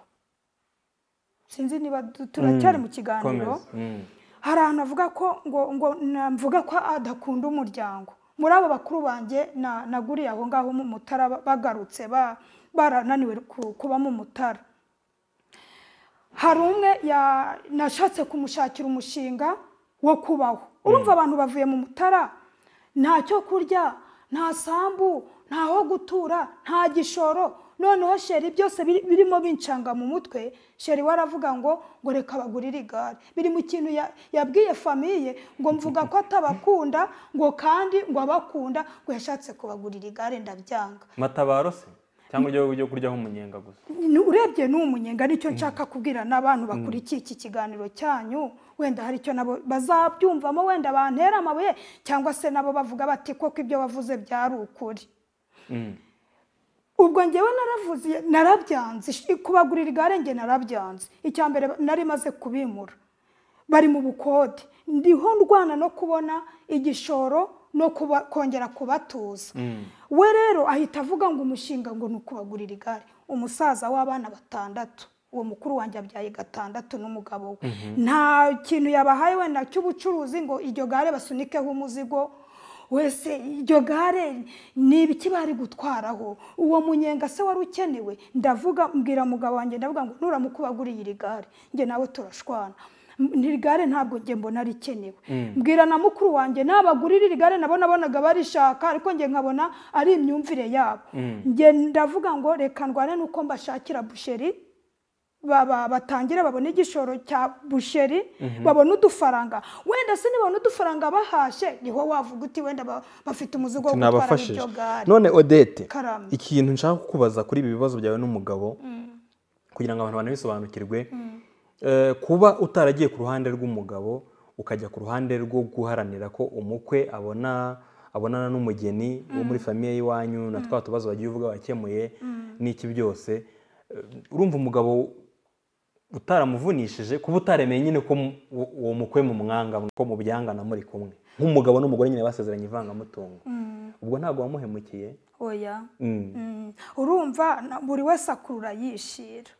sinzi niba du- turacyari mu kiganiro komeza Mm. hari ahantu avuga ko ngo ngo na- mvuga ko adakunda umuryango muri abo bakuru banjye na- naguriye aho ngaho mu mutara ba- bagarutse ba- barananiwe ku- kuba mu mutara hari umwe ya- nashatse kumushakira umushinga wo kubaho urumva abantu bavuye mu mutara nta cyo kurya nta sambu nta ho gutura nta gishoro noneho sheri byose biri- birimo bincanga mu mutwe sheri we aravuga ngo ngo reka bagurire igare biri mu kintu ya- yabwiye famiye ngo mvuga ko atabakunda ngo kandi ngo abakunda ngo yashatse kubagurira igare ndabyanga matabaro se cyangwa ibyo byo kuryaho umunyenga gusa Ni- urebye ni umunyenga nicyo nshaka kubwira n'abantu bakurikiye iki kiganiro cyanyu wenda hari icyo nabo bazabyumvamo wenda bantera amabuye cyangwa se nabo bavuga bati koko ibyo wavuze byari ukuri Mm. ubwo ngewe naravuze narabyanze ish- kubagurira igare nge narabyanze icya mbere nari maze kubimura bari mu bukode ndiho ndwana no kubona igishoro no kuba- kongera kubatuza we rero ahita avuga ngo umushinga ngo ni ukubagurira igare umusaza w'abana batandatu uwo mukuru wanjye abyaye gatandatu n'umugabo we nta kintu yabahaye wenda cy'ubucuruzi ngo iryo gare basunikeho umuzigo wese iryo gare ni ibiki bari gutwaraho uwo munyenga se wari ukenewe ndavuga mbwira mugabo wanjye ndavuga ngo nuramukubaguriye iri gare njye nawe turashwana M- iri gare ntabwo njye mbona rikenewe mbwira na mukuru wanjye nabagurira iri gare nabo nabonaga barishaka ariko njye nkabona ari imyumvire yabo njye ndavuga ngo reka ndwane nuko mbashakira busheri ba- ba- batangire babone igishoro cya busheri babone udufaranga wenda se nibabona udufaranga bahashe niho wavuga uti wenda ba- bafite umuzigo wo gutwara nabafashije iryo gare none odete Karame. ikintu nshaka kukubaza kuri ibi bibazo byawe n'umugabo kugira ngo abantu banabisobanukirwe Eh, kuba utaragiye ku ruhande rw'umugabo ukajya ku ruhande rwo guharanira ko umukwe abona abonana n'umugeni wo muri famiye y'iwanyu na twa tubazo bagiye uvuga wakemuye n'iki byose Eh, urumva umugabo utaramuvunishije kuba utaremeye nyine ko mu- uwo- uwo mukwe mu mwanga ko mu byangana muri kumwe nk'umugabo n'umugore nyine basezeranye ivangamutungo ubwo ntabwo wamuhemukiye oya Mm. Mm. urumva na- buri wese akurura yishira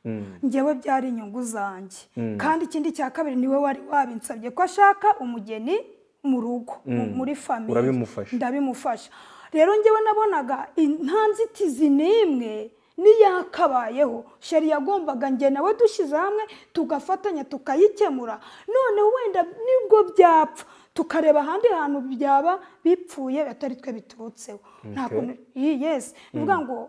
njyewe byari inyungu zanjye kandi ikindi cya kabiri niwe wari wabinsabye ko ashaka umugeni mu rugo mu- muri famiye Urabimufasha. ndabimufasha rero njyewe nabonaga in- nta nzitizi n'imwe niyakabayeho sheri yagombaga njye nawe dushyize hamwe tugafatanya tukayikemura noneho wenda nibwo byapfa tukareba ahandi hantu byaba bipfuye atari twe biturutseho nta Okay. kuntu Yi- yes ni ukuvuga ngo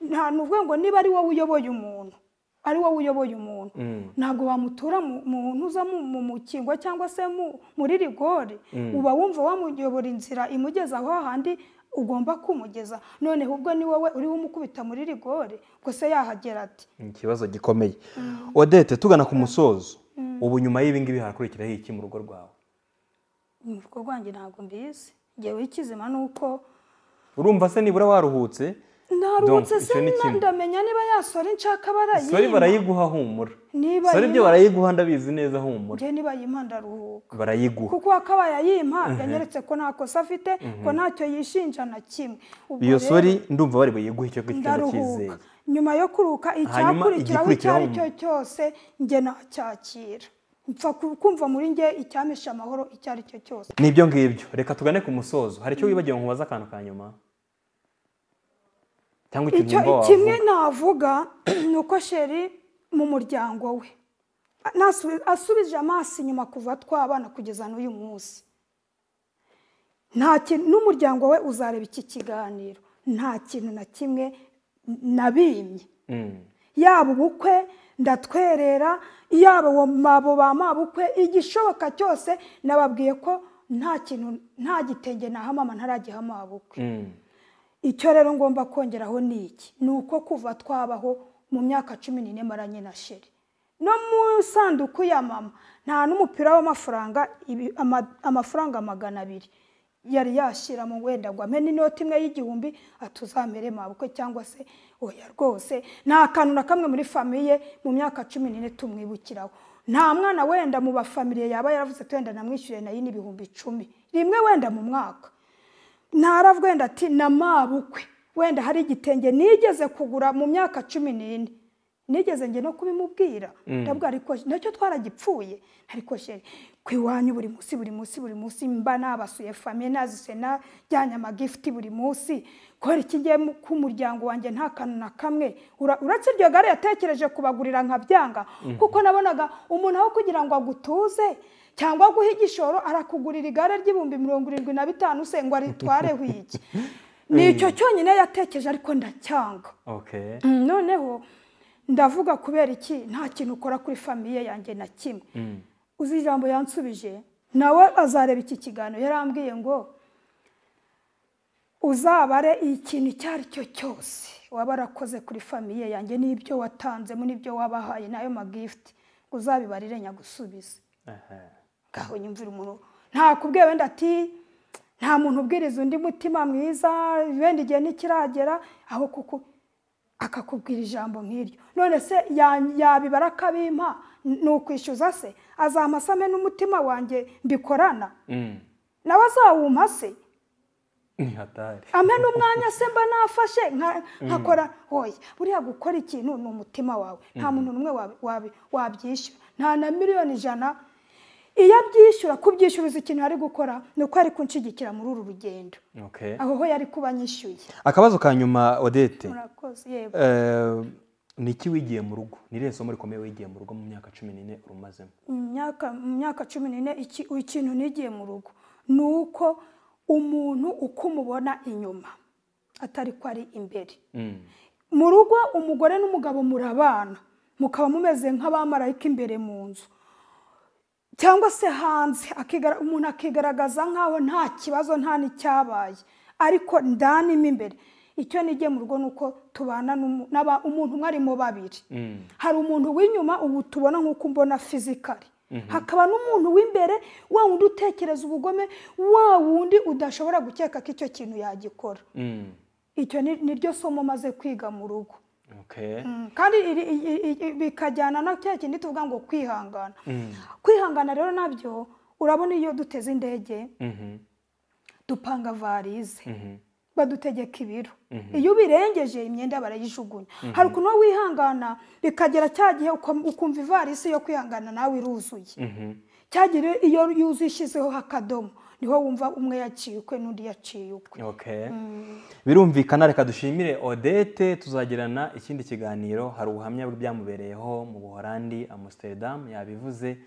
nta ni ukuvuga ngo niba ari wowe uyoboye umuntu ari wowe uyoboye umuntu ntabwo wamutura mu- mu ntuza mu mu mukingo cyangwa se mu- muri rigori uba wumva wamuyobora inzira imugeza aho handi ugomba kumugeza noneho ubwo ni wowe uriho umukubita muri rigori ubwo se yahagera ati ni ikibazo gikomeye odete tugana ku musozo ubu nyuma y'ibingibi harakurikiraho iki mu rugo rwawe urugo rwanjye ntabwo mbizi ngewe ikizima ni uko urumva se nibura waruhutse ntaruhutse Donc, se icyo ni na- kimwe. ndamenya niba yasora inshaka sori barayima barayiguha humura Niba sori ibyo yima- barayiguha ndabizi neza humura njye niba yima ndaruhuka barayiguha kuko wakabaye yimpa yanyeretse ko nta kosa afite ko ntacyo yishinja na kimwe Ubwo iyo rero sori ndumva bari buyiguhe icyo gityo ndaruhuka cyizeye nyuma yo kuruka Hanyuma icyakurikiraho icyo igikurikiraho ari cyo cyose njye nacyakira mpfa ku- kumva muri njye icyamesha amahoro icyo ari cyo cyose ni ibyo ngibyo reka tugane ku musozo hari icyo wibagiwe nkubaza akantu ka nyuma cyangwa ikintu icyo wumva kimwe wavuga navuga ni uko sheri mu muryango we nasu- asubije amaso inyuma kuva twabana kugeza n'uyu munsi nta kintu n'umuryango we uzareba iki kiganiro nta kintu na kimwe nabimye Mm. yaba ubukwe ndatwerera yaba uwo mabo ba mabukwe igishoboka cyose nababwiye ko nta kintu nta gitenge nahamama ntaragiha mabukwe Mm. icyo rero ngomba kongeraho ni iki ni uko kuva twabaho mu myaka cumi n'ine maranye na sheri no mu isanduku ya mama nta n'umupira w'amafaranga ibi- ama- amafaranga magana abiri yari yashyira mu wenda ngo amene inoti imwe y'igihumbi atuzamere mabukwe cyangwa se oya rwose nta kantu na kamwe muri famiye mu myaka cumi n'ine tumwibukiraho nta mwana wenda mu bafamiliye yaba yaravuze ati wenda namwishyuriye nayo ni ibihumbi icumi rimwe wenda mu mwaka ntaravuga wenda ati na mabukwe wenda hari igitenge nigeze kugura mu myaka cumi n'ine nigeze njye no kubimubwira ndavuga ariko nacyo twaragipfuye ariko sheri ku iwanyu buri munsi buri munsi buri munsi mba nabasuye famiye nazisuye najyanye amagifuti buri munsi kubera ikigiye ku muryango wanjye nta kantu na kamwe Ura- uretse iryo gare yatekereje kubagurira nkabyanga kuko nabonaga umuntu aho kugira ngo agutuze cyangwa aguhe igishoro arakugurira igare ry'ibihumbi mirongo irindwi na bitanu se ngo aritwareho iki ni icyo cyonyine yatekereje ariko ndacyanga okay Mm, noneho ndavuga kubera iki nta kintu ukora kuri famiye yanjye na kimwe uzi ijambo yansubije nawe azareba iki kiganiro yarambwiye ngo uzabare ikintu icyo ari cyo cyose waba warakoze kuri famiye yanjye n'ibyo watanzemo n'ibyo wabahaye n'ayo magifuti uzabibarire nyagusubize Aha. ngaho nyumvira umuntu ntakubwiye wenda ati nta muntu ubwiriza undi mutima mwiza wenda igihe ntikiragera aho kuko akakubwira ijambo nk'iryo none se ya- yabibara akabimpa ni ukwishyuza se azampa asame n'umutima wanjye mbikorana Mm. nawe azawumpa se ni hatari ampe n'umwanya se mba nafashe nka- nkakora hoya buriya gukora ikintu ni umutima wawe nta muntu n'umwe wabi- wabi- wabyishyura nta na miliyoni ijana iyo abyishyura kubyishyuruza ikintu ari gukora ni uko ari kunshyigikira muri uru rugendo okay aho ho yari kuba anyishyuye akabazo ka nyuma odete murakoze yego Eh, ni iki wigiye mu rugo ni irihe somo rikomeye wigiye mu rugo mu myaka cumi n'ine urumazemo mu myaka- mu myaka cumi n'ine iki- ikintu nigiye mu rugo ni uko umuntu uko umubona inyuma atari ko ari imbere Mm. mu rugo umugore n'umugabo murabana mukaba mumeze nk'abamarayika imbere mu nzu cyangwa se hanze akigara- umuntu akigaragaza nk'aho nta kibazo nta n'icyabaye ariko ndanimo imbere icyo nigiye mu rugo ni uko tubana n'umu- n'aba- umuntu umwe arimo babiri Mm. hari umuntu w'inyuma ubu tubona nk'uko umbona fizikari hakaba n'umuntu w'imbere wa wundi utekereza ubugome wa wundi udashobora gukeka ko icyo kintu yagikora Mm. icyo ni- niryo somo maze kwiga mu rugo okay Mm, kandi iri- i- i- i- bikajyana na cya kindi tuvuga ngo kwihangana Mm. kwihangana rero nabyo urabona iyo duteze indege Mhm. dupanga varize Mhm. badutegeka ibiro iyo ubirengeje imyenda barayijugunya hari ukuntu wowe wihangana bikagera cya gihe uka- ukumva ivarisi yo kwihangana nawe iruzuye Mhm. cya gihe iyo yuzuye ishyizeho akadomo niho wumva umwe yaciye ukwe n'undi yaciye ukwe Okay. birumvikana reka dushimire odete tuzagirana ikindi kiganiro hari ubuhamya bw'ibyamubereyeho mu buholandi amsterdam yabivuze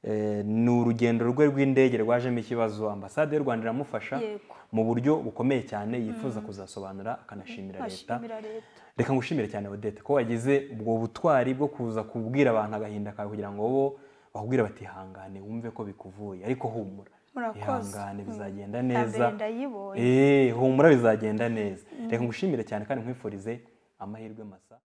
Eh, ni urugendo rwe rw'indege rwajemo ikibazo ambasade y'u rwanda iramufasha Yego. mu buryo bukomeye cyane yifuza kuzasobanura akanashimira leta ashimira leta reka ngushimire cyane odete ko wagize ubwo butwari bwo kuza kubwira abantu agahinda kawe kugira ngo bo bakubwire bati ihangane wumve ko bikuvuye ariko humura Murakoze. ihangane bizagenda Iya mbere neza ndayibonye. Eh, humura bizagenda neza reka ngushimire cyane kandi nkwifurize amahirwe masa